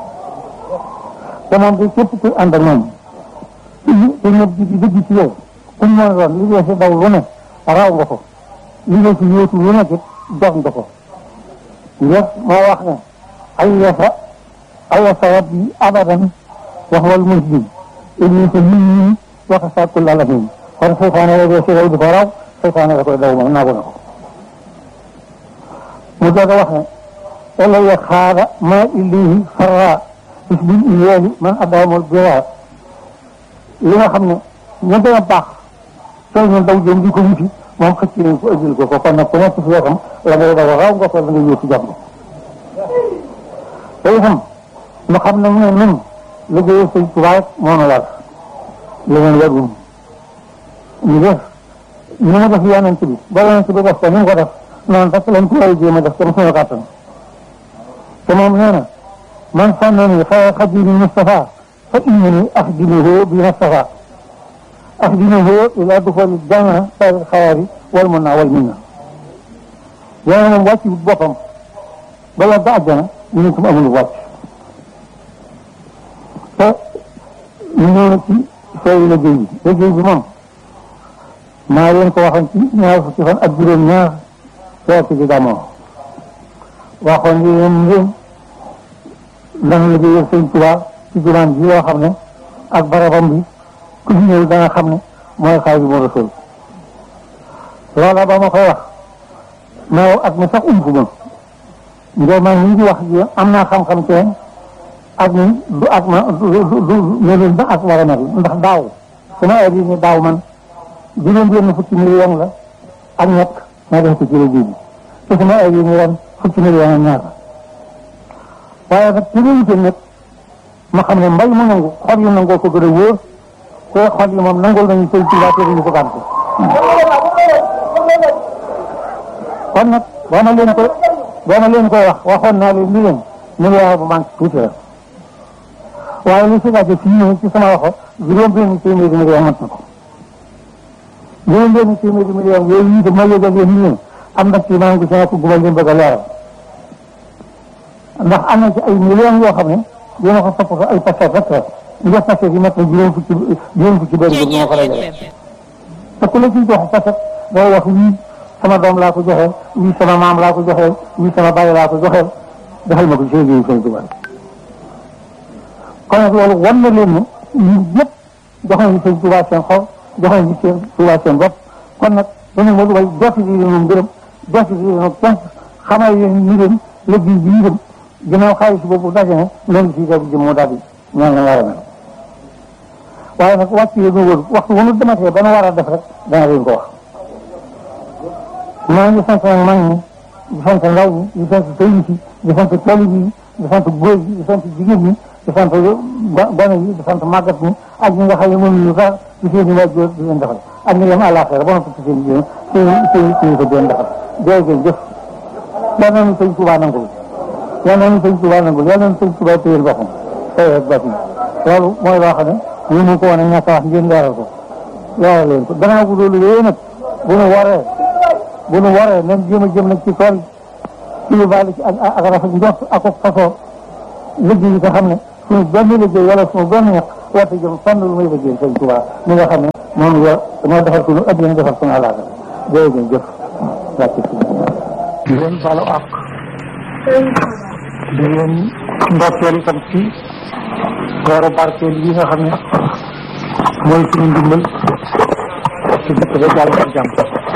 te moom de képp ku ànd ak moom te ñëpp di di dëgg ci yow ku mu mën a doon li ngeen si daw lu ne raw nga ko li ngeen si yóotu lu nekk it jox nga ko ngir moo wax ne ay yasa ay yasa rabbi abadan wax wal muslim inni ko nit ñi wax sa kul alamin kon seytaane la dee si raw di ko raw seytaane la koy daw moom naagu na ko mu doog a wax ne elaya xaara ma illihi farra bis bil iyeeli man adamul bira li nga xam ne ñu gën a baax soo ñu daw jëm di ko wuti moom xëcc nañ ko ëjjil ko ko kon nag ku nekk si yoo xam la ngay daw raw nga ko la ngay yóotu jàmm te itam ñu xam ne ne nun liggéey sëñ Tuubaa moo nu war leneen warul ñu def ñu ma def yonent bi ba yonent bi def ko ni mu ko def noonu rek lañ ko war a jéem a def comme suñu kàttan te moom nee na man sànnani xayra xadimi Mustafa fa innani axdimuhu bi Mustafa axdimuhu ila duxuli janna sari xayaari wal mun naa wal min na yéen moom wàcc boppam ba yàgg àjjana ñu ne ko amul wàcc te ñu ñëw na ci sooy liggéey bi liggéey bi moom maa leen ko waxoon ci ñaar fukki fan ak juróom ñaar weer ci gàmmoo waxoon ni leen ngeen dana liggéeyal sëñ Tuubaa ci jumaan ji yoo xam ne ak barabam bi ku fi ñëw danga xam ne mooy Xaadimu Rasuul loola ba ma koy wax mais ak mi sax umpu ma ngir man ñu ngi wax ji am naa xam-xam ci ak ni du ak ma du du du melul ba ak war a mel ndax daaw sama ay ni daaw man juróom benn fukki million la ak ñett ma def ko ci liggéey bi te sama ay ni ren fukki million ak ñaar waaye nag ci réalité nag ma xam ne mbay mu nangu xol yi nangoo ko gën a wóor te xol yi moom nangul nañu sëy ci laa ñu ko gànte kon nag boo ma leen ko boo ma leen koy wax waxoon naa leen ni leen million bu manque tuuti la waaye li si laajte fii nii ci sama waxo juróom benn téeméeri million mat na ko juróom benn téeméeri million yooyu itam ma yëgal leen ni leen am na ci maa ngi sama ko gumal leen bëgg a leeral ndax am na ci ay millions yoo xam ne dina ko topp ay paquet rek la nga paquet yi mat na juróom fukki juróom fukki benn bi moo ko dajale te ku la ciy jox paquet day wax wii sama doom laa ko joxe wii sama maam laa ko joxe wii sama bàyyi laa ko joxe defal ma ko ci liggéeyu Sëñ Tuubaa kon nag loolu wan na leen ne ñun ñëpp jox nañu Sëñ Tuubaa seen xol jox nañu Sëñ Tuubaa seen bopp kon nag dañu ma way jotti lii leen ngërëm jotti lii leen cant xamal leen ni leen liggéey bi ñu dem ginnaaw xaalis boobu daje ne loolu si daal di jëm moo daal di ñaan la war a mel waaye nag wàcc yi ñu wër waxtu wu ñu dematee ba nu war a def rek dana leen ko wax maa ngi sant nag mag ñi di sant ndaw ñi di sant sëriñ si di sant taalibe yi di sant góor yi di sant jigéen ñi di sant gone yi di sant màggat ñi ak ñi nga xam ne mënuñu sax ci seen i waajur di leen defal ak ñi dem àllaaxira ba noppi ci seen jigéen seen seen seen ko di leen defal jërë ngeen jëf yal nañu sëñ Tuubaa nangul yal nañu sëñ Tuubaa nangul yal nañu sëñ Tuubaa téyel boppam tey ak bàtt loolu mooy loo xam ne ñu mu ko woon a ñàkk a wax ngeen leeral ko leeral leen ko gannaaw bu loolu yooyu nag bu nu waree bu nu waree nañ jéem a jëm nag ci tool ci lu bàyyi ci ak ak rafet njort ak ak fasoo liggéey yi nga xam ne suñu benn liggéey wala suñu benn ñaq warta jëm fànn lu muy liggéey sëñ Tuubaa mi nga xam ne moom la moo defar suñu addina defar suñu àllaaga jërëjëf jëf wàcc si di leen balu àq di leen ndokkeel itam ci weeru barkeel yi nga xam ne mooy suñu ndimbal ci dëkk ba jàll ak jàmm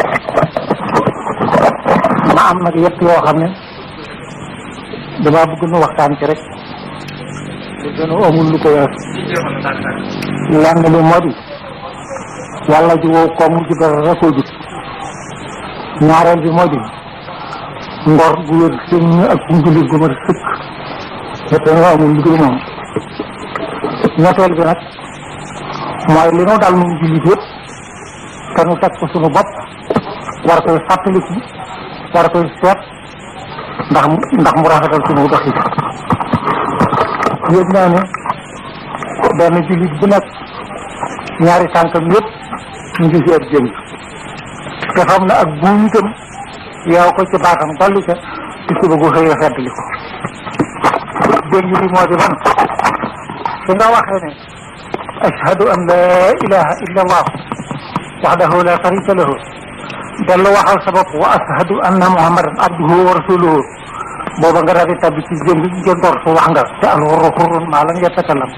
ma am nag yëpp yoo xam ne damaa bëgg nu waxtaan ci rek te gën a amul lu ko wees lenn li moo di yàlla ji wow koom ji dara rekoo jut ñaareel bi moo di ngor gu wér sëñ ak njullit gu ma sëkk te te nga amul lu dul moom ñetteel bi nag mooy li nu dal nun jullit yëpp te nu teg ko suñu bopp war koy fàttaliku war koy seet ndax mu ndax mu rafetal suñu doxi yëg naa ne benn jullit bu nekk ñaari tànkam yëpp ñu ngi ci ab jëng te xam na ak buum itam yow ko ci baatam dolli ca ci suba gu xëy a feddli ko jëng bi moo di man su nga waxee ne ashhadu an la ilaha illa allah waxdahu la sharika lahu dellu waxal sa bopp wa ashhadu anna muhammadan abduhu wa rasuluhu booba nga daal di tabbi ci jëng ngeen door su wax nga te al xurru xurrun maa lam yatakalam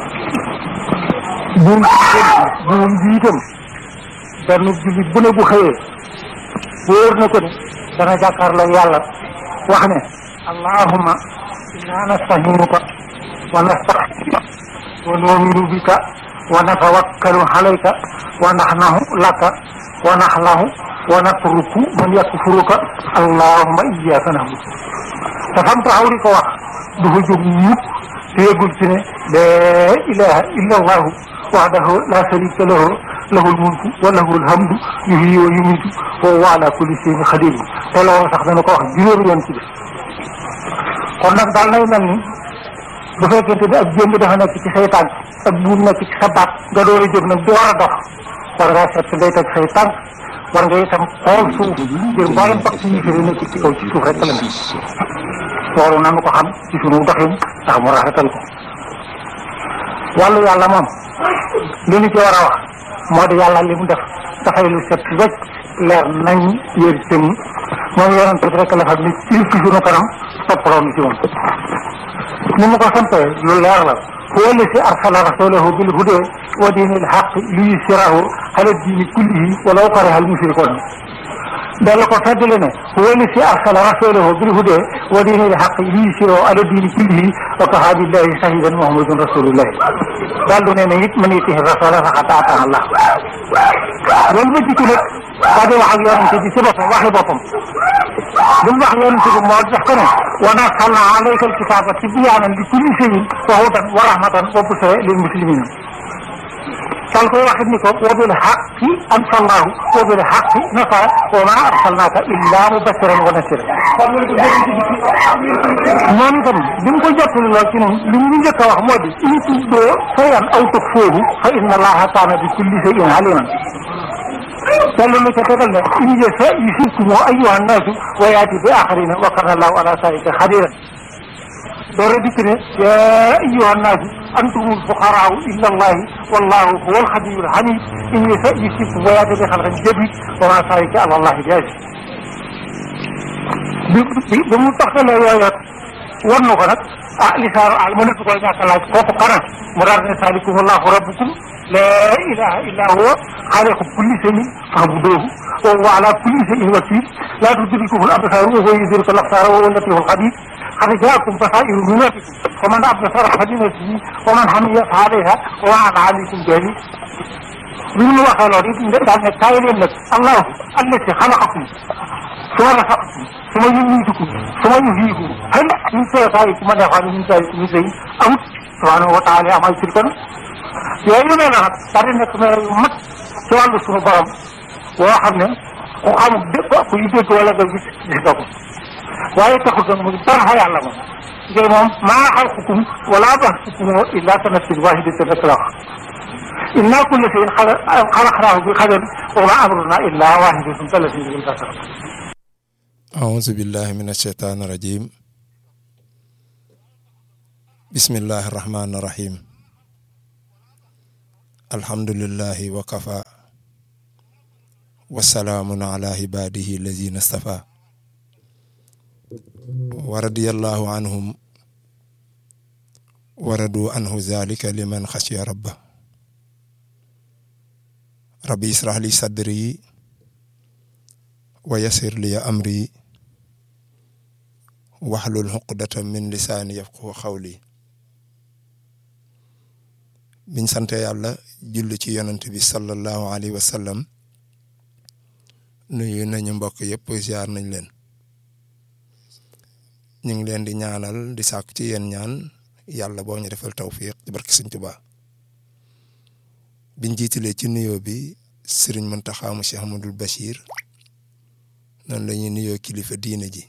buum buum bi itam benn jullit bu ne bu xëyee wóor na ko ne dana jàkkaarloo yàlla wax ne allahumma inna nastahinuka wa nastaghfiruka wa nu'minu bika wa natawakkalu alayka wa naxnahu laka wa naxlahu wa natruku man yakfuruka allahumma iyyaka na'budu te fam taxaw di ko wax du fa jóg mukk te yëgul ci ne laa ilaha illa allahu wahdahu la sharika lahu lahul mulku wa lahul hamdu yuhyi wa yumiitu wa huwa ala kulli shay'in qadir te loolu sax dana ko wax juróomi yoon ci bis kon nag daal nay mel ni bu fekkente ne ak jéem dafa nekk ci say tànk ak buum nekk ci sa baat nga door a jóg nag di war a dox war ngaa seet ngay teg say tànk war nga itam xool suuf ngir mboolem bak suñu firi nekk ci kaw ci suuf rek la ne loolu nanu ko xam ci sunu doxin ndax mu rafetal ko wàllu yàlla moom li ñu ci war a wax moo di yàlla li mu def dafay lu set wecc leer nañ yér tënn moom yonent bi rek la xam ni ci ci sunu kanam toppaloon ci moom ni mu ko sampee lu leer la huwa alladi arsala rasulahu bil huda wa diinil haqq liyuzhirahu ala diini kullihi walaw kariha al mushrikuun dellu ko feddali ne huwa alladi arsala rasulahu bil huda wa diinil haqq liyuzhirahu ala diini kullihi wa kafaa billahi shahidan muhammadun rasulullah daal du ne ne it man yutihi rasula faqad ataa Allah loolu ba jikko nag daa di wax ak yonente bi ci boppam waxi boppam li mu wax yonente bi moo jox ko ne wa nazzalna alayka alkitaba tibyaanan li kulli shay'in wa hudan wa rahmatan wa bushra lil muslimina dal koy waxit ni ko wa bil haqqi anzalnahu wa bil haqqi nasara wa ma arsalnaka illa mubashiran wa nasiran moom itam bi mu ko jottali lool ci noonu li mu njëkk a wax moo di in tubdoo shay'an aw tukhfuuhu fa inna allaha kaana bi kulli shay'in aliman dellu na ca tegal ne in yasha yusibkum ayyuha nnaasu wa yaati bi axarina wa kana allahu ala zalika xadiran doora dikk ne yaa ayyuha nnaasu antumul fuqaraau illa allahi wallahu huwa alxaniyu alxamid in yasha yusibkum wa yaati bi xalqin jadid wa ma zalika ala allahi bi aziz bi bi bi mu taxtalee yooyoot war na ko nag ah lisaanu al mënatu koy ñàkk a laaj kooku kana mu daal ne saalikum allahu rabbukum laa ilaha illa huwa xaaliqu kulli shay'in fa'buduuhu wa huwa ala kulli shay'in wakiil laa tudrikuhu al-absaar wa huwa yudriku al-absaar wa huwa al-latiifu al-xabiir qad jaa'akum basaa'iru min rabbikum faman absara falinafsihi wa man hamiya fa-alayhaa wa ma ana alaykum bihafiiz bi mu waxee loolu it daal ne kaay leen nag allahu allati xalaqakum suma rasaqakum suma yumiitukum suma yuhyiikum hal min shay'in ma neexoon min shay'in min shay'in amut subhaanahu wa taala amaa yushrikuun yooyu nee na nag daal di nekk mais yu mat ci wàllu suñu borom boo xam ne ku xamul dégg ku yu dégg wala nga gis gis nga ko waaye taxul nag mu dara fa yàlla moom ngay moom maa xalqukum wala baxsukum illa ka nafsin wahidatin rek la wax inna kulla shay'in xalaqnaahu bi qadar wa ma amruna illa wahidatun kalasin bil basar أعوذ بالله من الشيطان الرجيم بسم الله الرحمن الرحيم الحمد لله وكفى والسلام على عباده الذين اصطفى ورضي الله عنهم ورضوا عنه ذلك لمن خشي ربه ربي اشرح لي صدري ويسر لي أمري waxlul xuqdata min lisaani yafqahu xawli biñ sante yàlla julli ci yonent bi sallallahu alayhi wa sallam nuyu nañu mbokk yëpp ziar nañ leen ñu ngi leen di ñaanal di sàkku ci yéen ñaan yàlla boo ñu defal tawfiq ci barke Sëñ Tuubaa biñ jiitalee ci nuyoo bi Sëriñ Muntaxa mu Cheikh Ahmadul Bachir noonu la ñuy nuyoo kilifa diine ji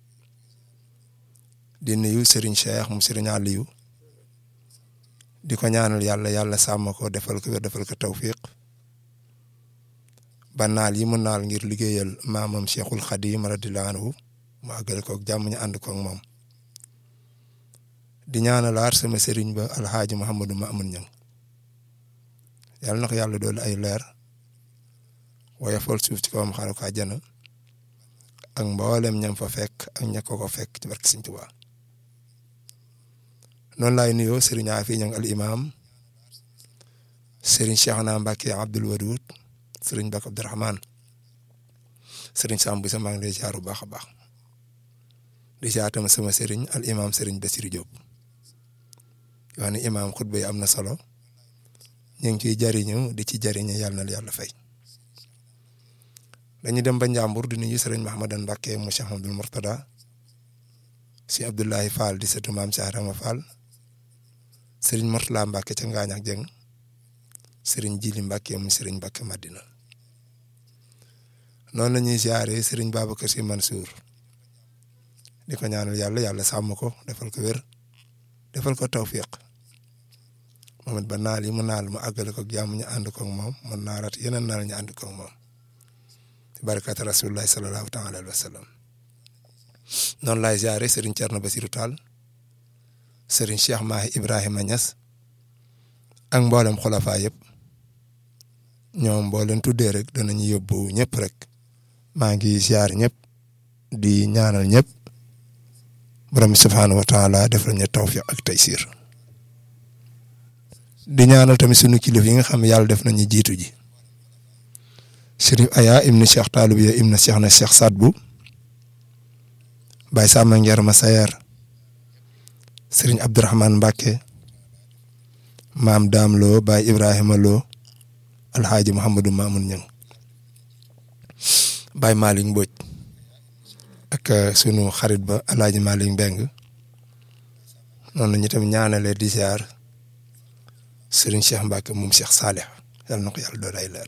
di nuyu Serigne Cheikh mu Serigne Aliou di ko ñaanal yàlla yàlla sàmm ko defal ko defal ko tawfiq ba naal yi mu naal ngir liggéeyal maamam Cheikhul Khadim radiyallahu anhu mu àggale ko ak jàmm ñu ànd ko ak moom di ñaanalaar sama Serigne ba Alxaaji Mouhamadou Mamoun Niang yàlla na ko yàlla doolu ay leer waaye fol suuf ci kawam xaaral ko àjjana ak mboolem ñam fa fekk ak ña ko ko fekk ci barke Sëñ Tuubaa noonu laay nuyoo Serigne Afi Ñang al imam Serigne Cheikhna Mbacke Abdoul Wadoud Serigne Bakk Abdourahmane Serigne Samb sa maa ngi lay ziar bu baax a baax di ziar tam sama Serigne al imam Serigne Bassirou Diop yoo xam ne imam xutba yi am na solo ñu ngi ciy jariñu di ci jariñu yàlla na yàlla fay. dañu dem ba Njàmbur di nuyu sëriñ Mahamadan Mbàkke mu Cheikh Abdoul Mourtada si Abdoulahi Fall di sëtu maam Cheikh Rama Fall sëriñ Mourtala Mbàkke ca Ngaañ ak Jeng sëriñ Jili Mbàkke mu sëriñ Mbàkke Madina noonu la ñuy ziare sëriñ Babacar Si Mansour di ko ñaanal yàlla yàlla sàmm ko defal ko wér defal ko tawfiq moom it ba naal yi mu naal mu àggale ko jàmm ñu ànd ko ak moom mu naarat yeneen naal ñu ànd ko ak moom barakat rasulullahi sallallahu taala alayhi wa sallam noonu laay ziare Serigne Thierno Bassirou Tall Serigne Cheikh Mahi Ibrahima Niass ak mboolem xulafa yëpp ñoom boo leen tuddee rek danañu yóbbu ñëpp rek maa ngi ziar ñëpp di ñaanal ñëpp borom bi subhaanahu wa taala defal ñu tawfiq ak taysir di ñaanal tamit sunu kilifa yi nga xam ne yàlla def nañu jiitu ji. Chérif Aya ibnu Cheikh Taalubiya ibnu Cheikh na Cheikh Sadbu Baye Sama Ngeer Masayer Serigne Abdourahmane Mbacke maam Daam Lo Baye Ibrahima Lo Alxaaji Mouhamadou Mamoun Niang Baye Malick Mbodj ak sunu xarit ba Alaaji Malick Mbeng noonu ñu tam ñaanalee di ziar Serigne Cheikh Mbacke moom Cheikh Salih yàlla na ko yàlla doon ay leer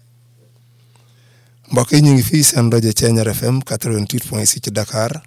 mbokk yi ñu ngi fii seen rajo Thiéniere FM 88 point 6 ci Dakar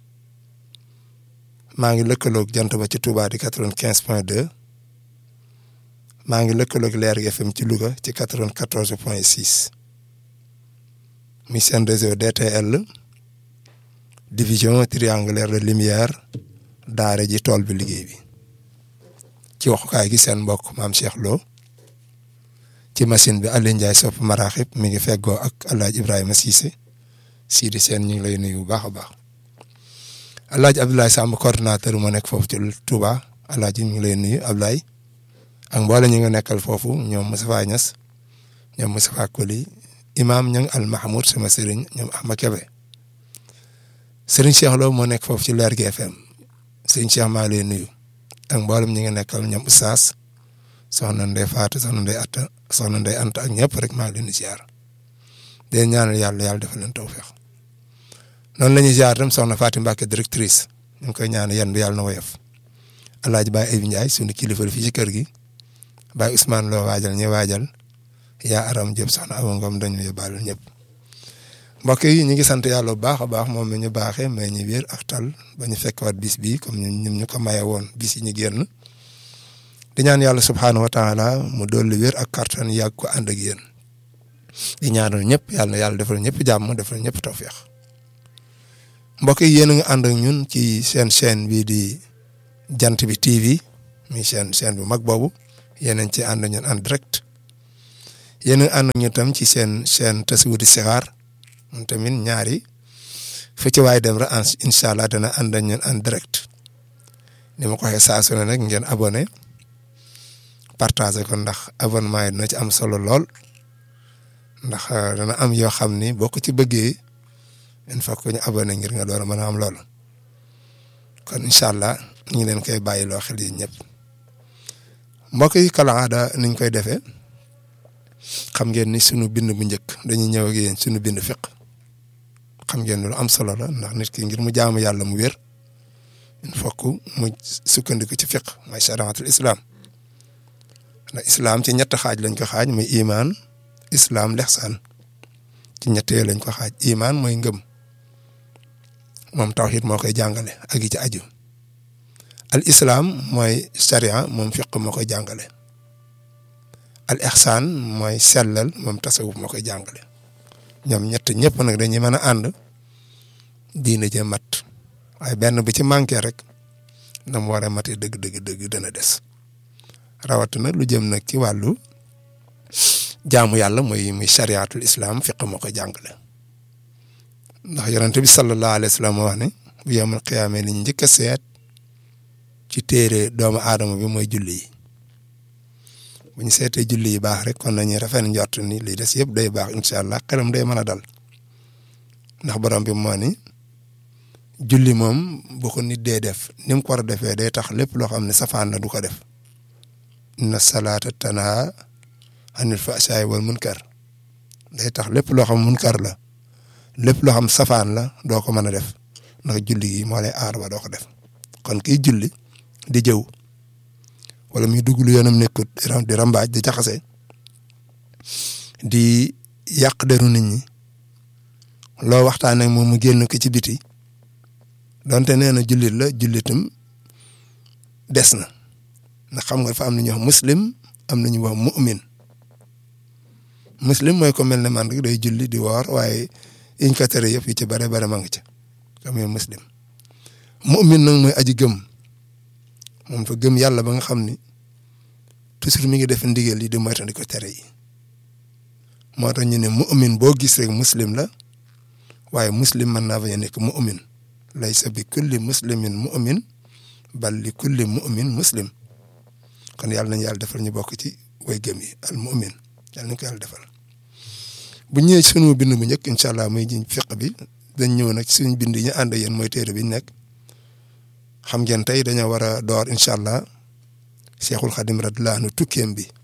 maa ngi lëkkaloog jant ba ci Touba di 95 point 2 maa ngi lëkkaloog Leer FM ci Louga ci 94 point 6 muy seen réseau DTL division triangulaire de lumière daara ji tool bi liggéey bi ci waxukaay gi seen mbokk maam Cheikh Lo ci machine bi Aliou Ndiaye sopp maraaxib mi ngi feggoo ak El Hadj Ibrahima Cissé Sidi Sène ñu ngi lay nuyu bu baax a baax El Hadj Abdoulaye Samb coordonnateur moo nekk foofu ci Touba El Hadj ñu ngi lay nuyu Abdoulaye ak mboole ñu nga nekkal foofu ñoom Moustapha Niass ñoom Moustapha Koli imaam ña al Mahmoud sama sëriñ ñoom Ahmad Kebe sëriñ Cheikh Lo moo nekk foofu ci Leer gi FM sëriñ Cheikh maa lay nuyu ak mboolem ñi nga nekkal ñoom Oustaz soxna Ndeye Fatou soxna Ndeye Atta soxna Ndeye Anta ak ñëpp rek maa ngi leen di ziar de ñaanal yàlla yàlla defal leen tawfeex noonu la ñuy ziar tam soxna Fatou Mbacke directrice ñu ngi koy ñaanal yan bi yàlla na woyof El Hadj Baye Ayib Ndiaye sunu kilifa fii ci kër gi Baye Ousmane Lo waajal ñi waajal yaa aram jëpp soxna Awa Ngom dañu yóbbaale ñëpp mbokk yi ñu ngi sant yàlla bu baax a baax moom mi ñu baaxee mais ñu wér ak tal ba ñu fekkwaat bis bi comme ñun ñu ko maye woon bis yi ñu génn di ñaan yàlla subhaanahu wa taala mu dolli wér ak kartan yàgg ko ànd ak yéen di ñaanal ñëpp yàlla na yàlla defal ñëpp jàmm defal ñëpp tawféex mbokk yi yéen a ngi ànd ak ñun ci seen chaîne bii di jant bi TV mi chaîne chaîne bu mag boobu yéen a ngi ci ànd ak ñun en direct yéen a ngi ànd ak ñun tam ci seen chaîne Tasawudu Sixaar moom tamit ñaari fu ci waay dem rek incha allah dana ànd ak ñun en direct ni ma ko waxee saa su ne nag ngeen abonné partagé ko ndax abonnement yi dina ci am solo lool ndax dana am yoo xam ni boo ko ci bëggee il faut que ñu abonné ngir nga door a mën a am loolu kon incha allah ñu ngi leen koy bàyyi loo xel yi ñëpp mbokk yi kalaada niñ koy defee xam ngeen ni sunu bind bu njëkk dañuy ñëw ak yéen sunu bind fiq xam ngeen lu am solo la ndax nit ki ngir mu jaamu yàlla mu wér il faut que mu sukkandiku ci fiq mooy shariatul islam ndax islam ci ñett xaaj lañ ko xaaj muy imaan islam lexsaan ci ñett yooyu lañ ko xaaj imaan mooy ngëm moom tawhid moo koy jàngale ak yi ci aju al islam mooy sharia moom fiq moo koy jàngale al ihsaan mooy sellal moom tasawuf moo koy jàngale ñoom ñett ñëpp nag dañuy mën a ànd diina jee mat waaye benn bu ci manqué rek na mu war a matee dëgg dëgg dëgg dana des rawatina lu jëm nag ci wàllu jaamu yàlla mooy muy chariatul islam fiq moo koy jàngale ndax yonente bi sallallahu alayhi wa sallam wax ne bu yawmal qiyaama li ñu njëkk a seet ci téere doomu aadama bi mooy julli yi bu ñu seetee julli yi baax rek kon nañuy rafet njort ni lii des yëpp day baax incha allah xelam day mën a dal ndax borom bi moo ni julli moom bu ko nit dee def ni mu ko war a defee day tax lépp loo xam ne safaan na du ko def inna salaata tanha anil fahsaa'i wal munkar day tax lépp loo xam munkar la lépp loo xam safaan la doo ko mën a def ndax julli gi moo lay aar ba doo ko def kon kiy julli di jëw wala muy dugg lu yoonam nekkut di rambaaj di jaxase di yàq deru nit ñi loo waxtaanee moom mu génn ko ci biti donte nee na jullit la jullitam des na ndax xam nga dafa am na ñuy wax muslim am na ñuy wax mu'min muslim mooy ko mel ne man rek day julli di woor waaye yiñ ko tere yëpp yi ci bare bare ma nga ca comme muslim mu'min nag mooy aji gëm moom fa gëm yàlla ba nga xam ni toujours mi ngi def ndigal yi di moytandi ko tere yi moo tax ñu ne mu'min boo gis rek muslim la waaye muslim mën naa bañ a nekk mu'min laysa bi kulli muslimin mu'min bal li kulli mu'min muslim kon yàlla nañu yàlla defal ñu bokk ci way gëm yi al mu'min yàlla nañu ko yàlla defal bu ñëwee sunu bind bu njëkk incha allah muy ji fiq bi dañ ñëw nag suñu bind yi ñu ànd yéen mooy téere bi ñu nekk xam ngeen tey dañoo war a door incha allah cheikhul xadim radiyallahu anhu tukkeem bi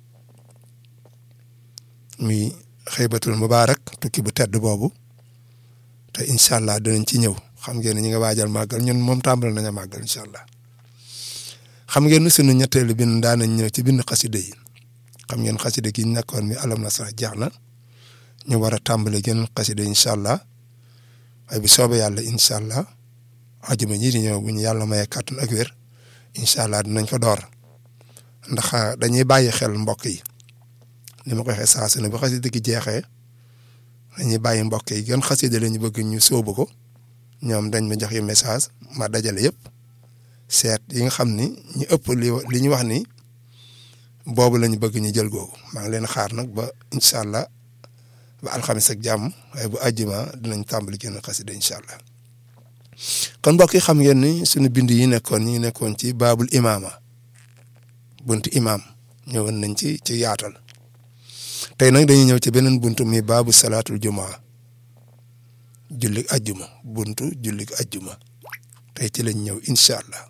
muy xëybatul mubaarak tukki bu tedd boobu te incha allah dinañ ci ñëw xam ngeen ne ñi nga waajal màggal ñun moom tàmbali nañu màggal incha allah xam ngeen ne sunu ñetteelu bind daan nañ ñëw ci bind xaside yi xam ngeen xaside gi ñu nekkoon mi alam na sax jeex na ñu war a tàmbali geneen xaside incha allah waaye bi soobee yàlla incha allah ajuma ñii di ñëw bu ñu yàlla mayee kàttan ak wér incha allah dinañ ko door ndax dañuy bàyyi xel mbokk yi ni ma ko waxee saa su ne bu xaside gi jeexee dañuy bàyyi mbokk yi gën xaside la ñu bëgg ñu sóobu ko ñoom dañ ma jox yi message ma dajale yëpp seet yi nga xam ni ñu ëpp li li ñu wax ni boobu la ñu bëgg ñu jël googu maa ngi leen xaar nag ba incha allah ba alxamis ak jàmm waaye bu àjjuma dinañ tàmbali génn xasida incha allah kon mbokk yi xam ngeen ni suñu bind yi nekkoon ñu ngi nekkoon ci baabul imaama buntu imaam ñëwoon nañ ci ci yaatal tey nag dañuy ñëw ci beneen buntu mi baabu salaatul jumaa jullik ajjuma buntu jullik ajjuma tey ci lañ ñëw incha allah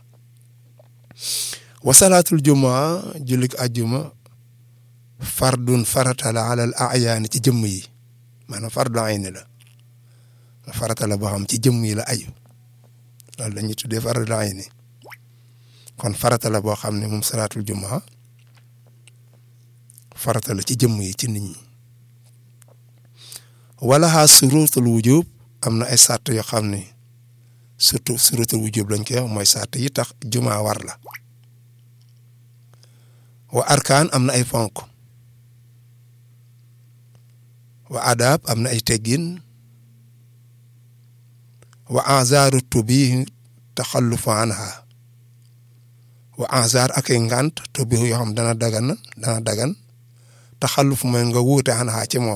wa salaatul jumaa jullik ajjuma fardun farata la alal ayaani ci jëmm yi maanaam fardu ayni la farata la boo xam ci jëmm yi la aju loolu la ñuy tuddee fardu ayni kon farata la boo xam ne moom salaatul jumaa farata la ci jëmm yi ci nit ñi wala xaa surutul wujub am na ay sàrt yoo xam ni surtout surutul wujub lañ koy wax mooy sàrt yi tax juma war la wa arkaan am na ay fonk wa adab am na ay teggin wa anzaaru tubi taxallufu anha wa anzaar ak ay ngant tubi yoo xam dana dagan dana dagan taxalluf mooy nga wuute anha ci moom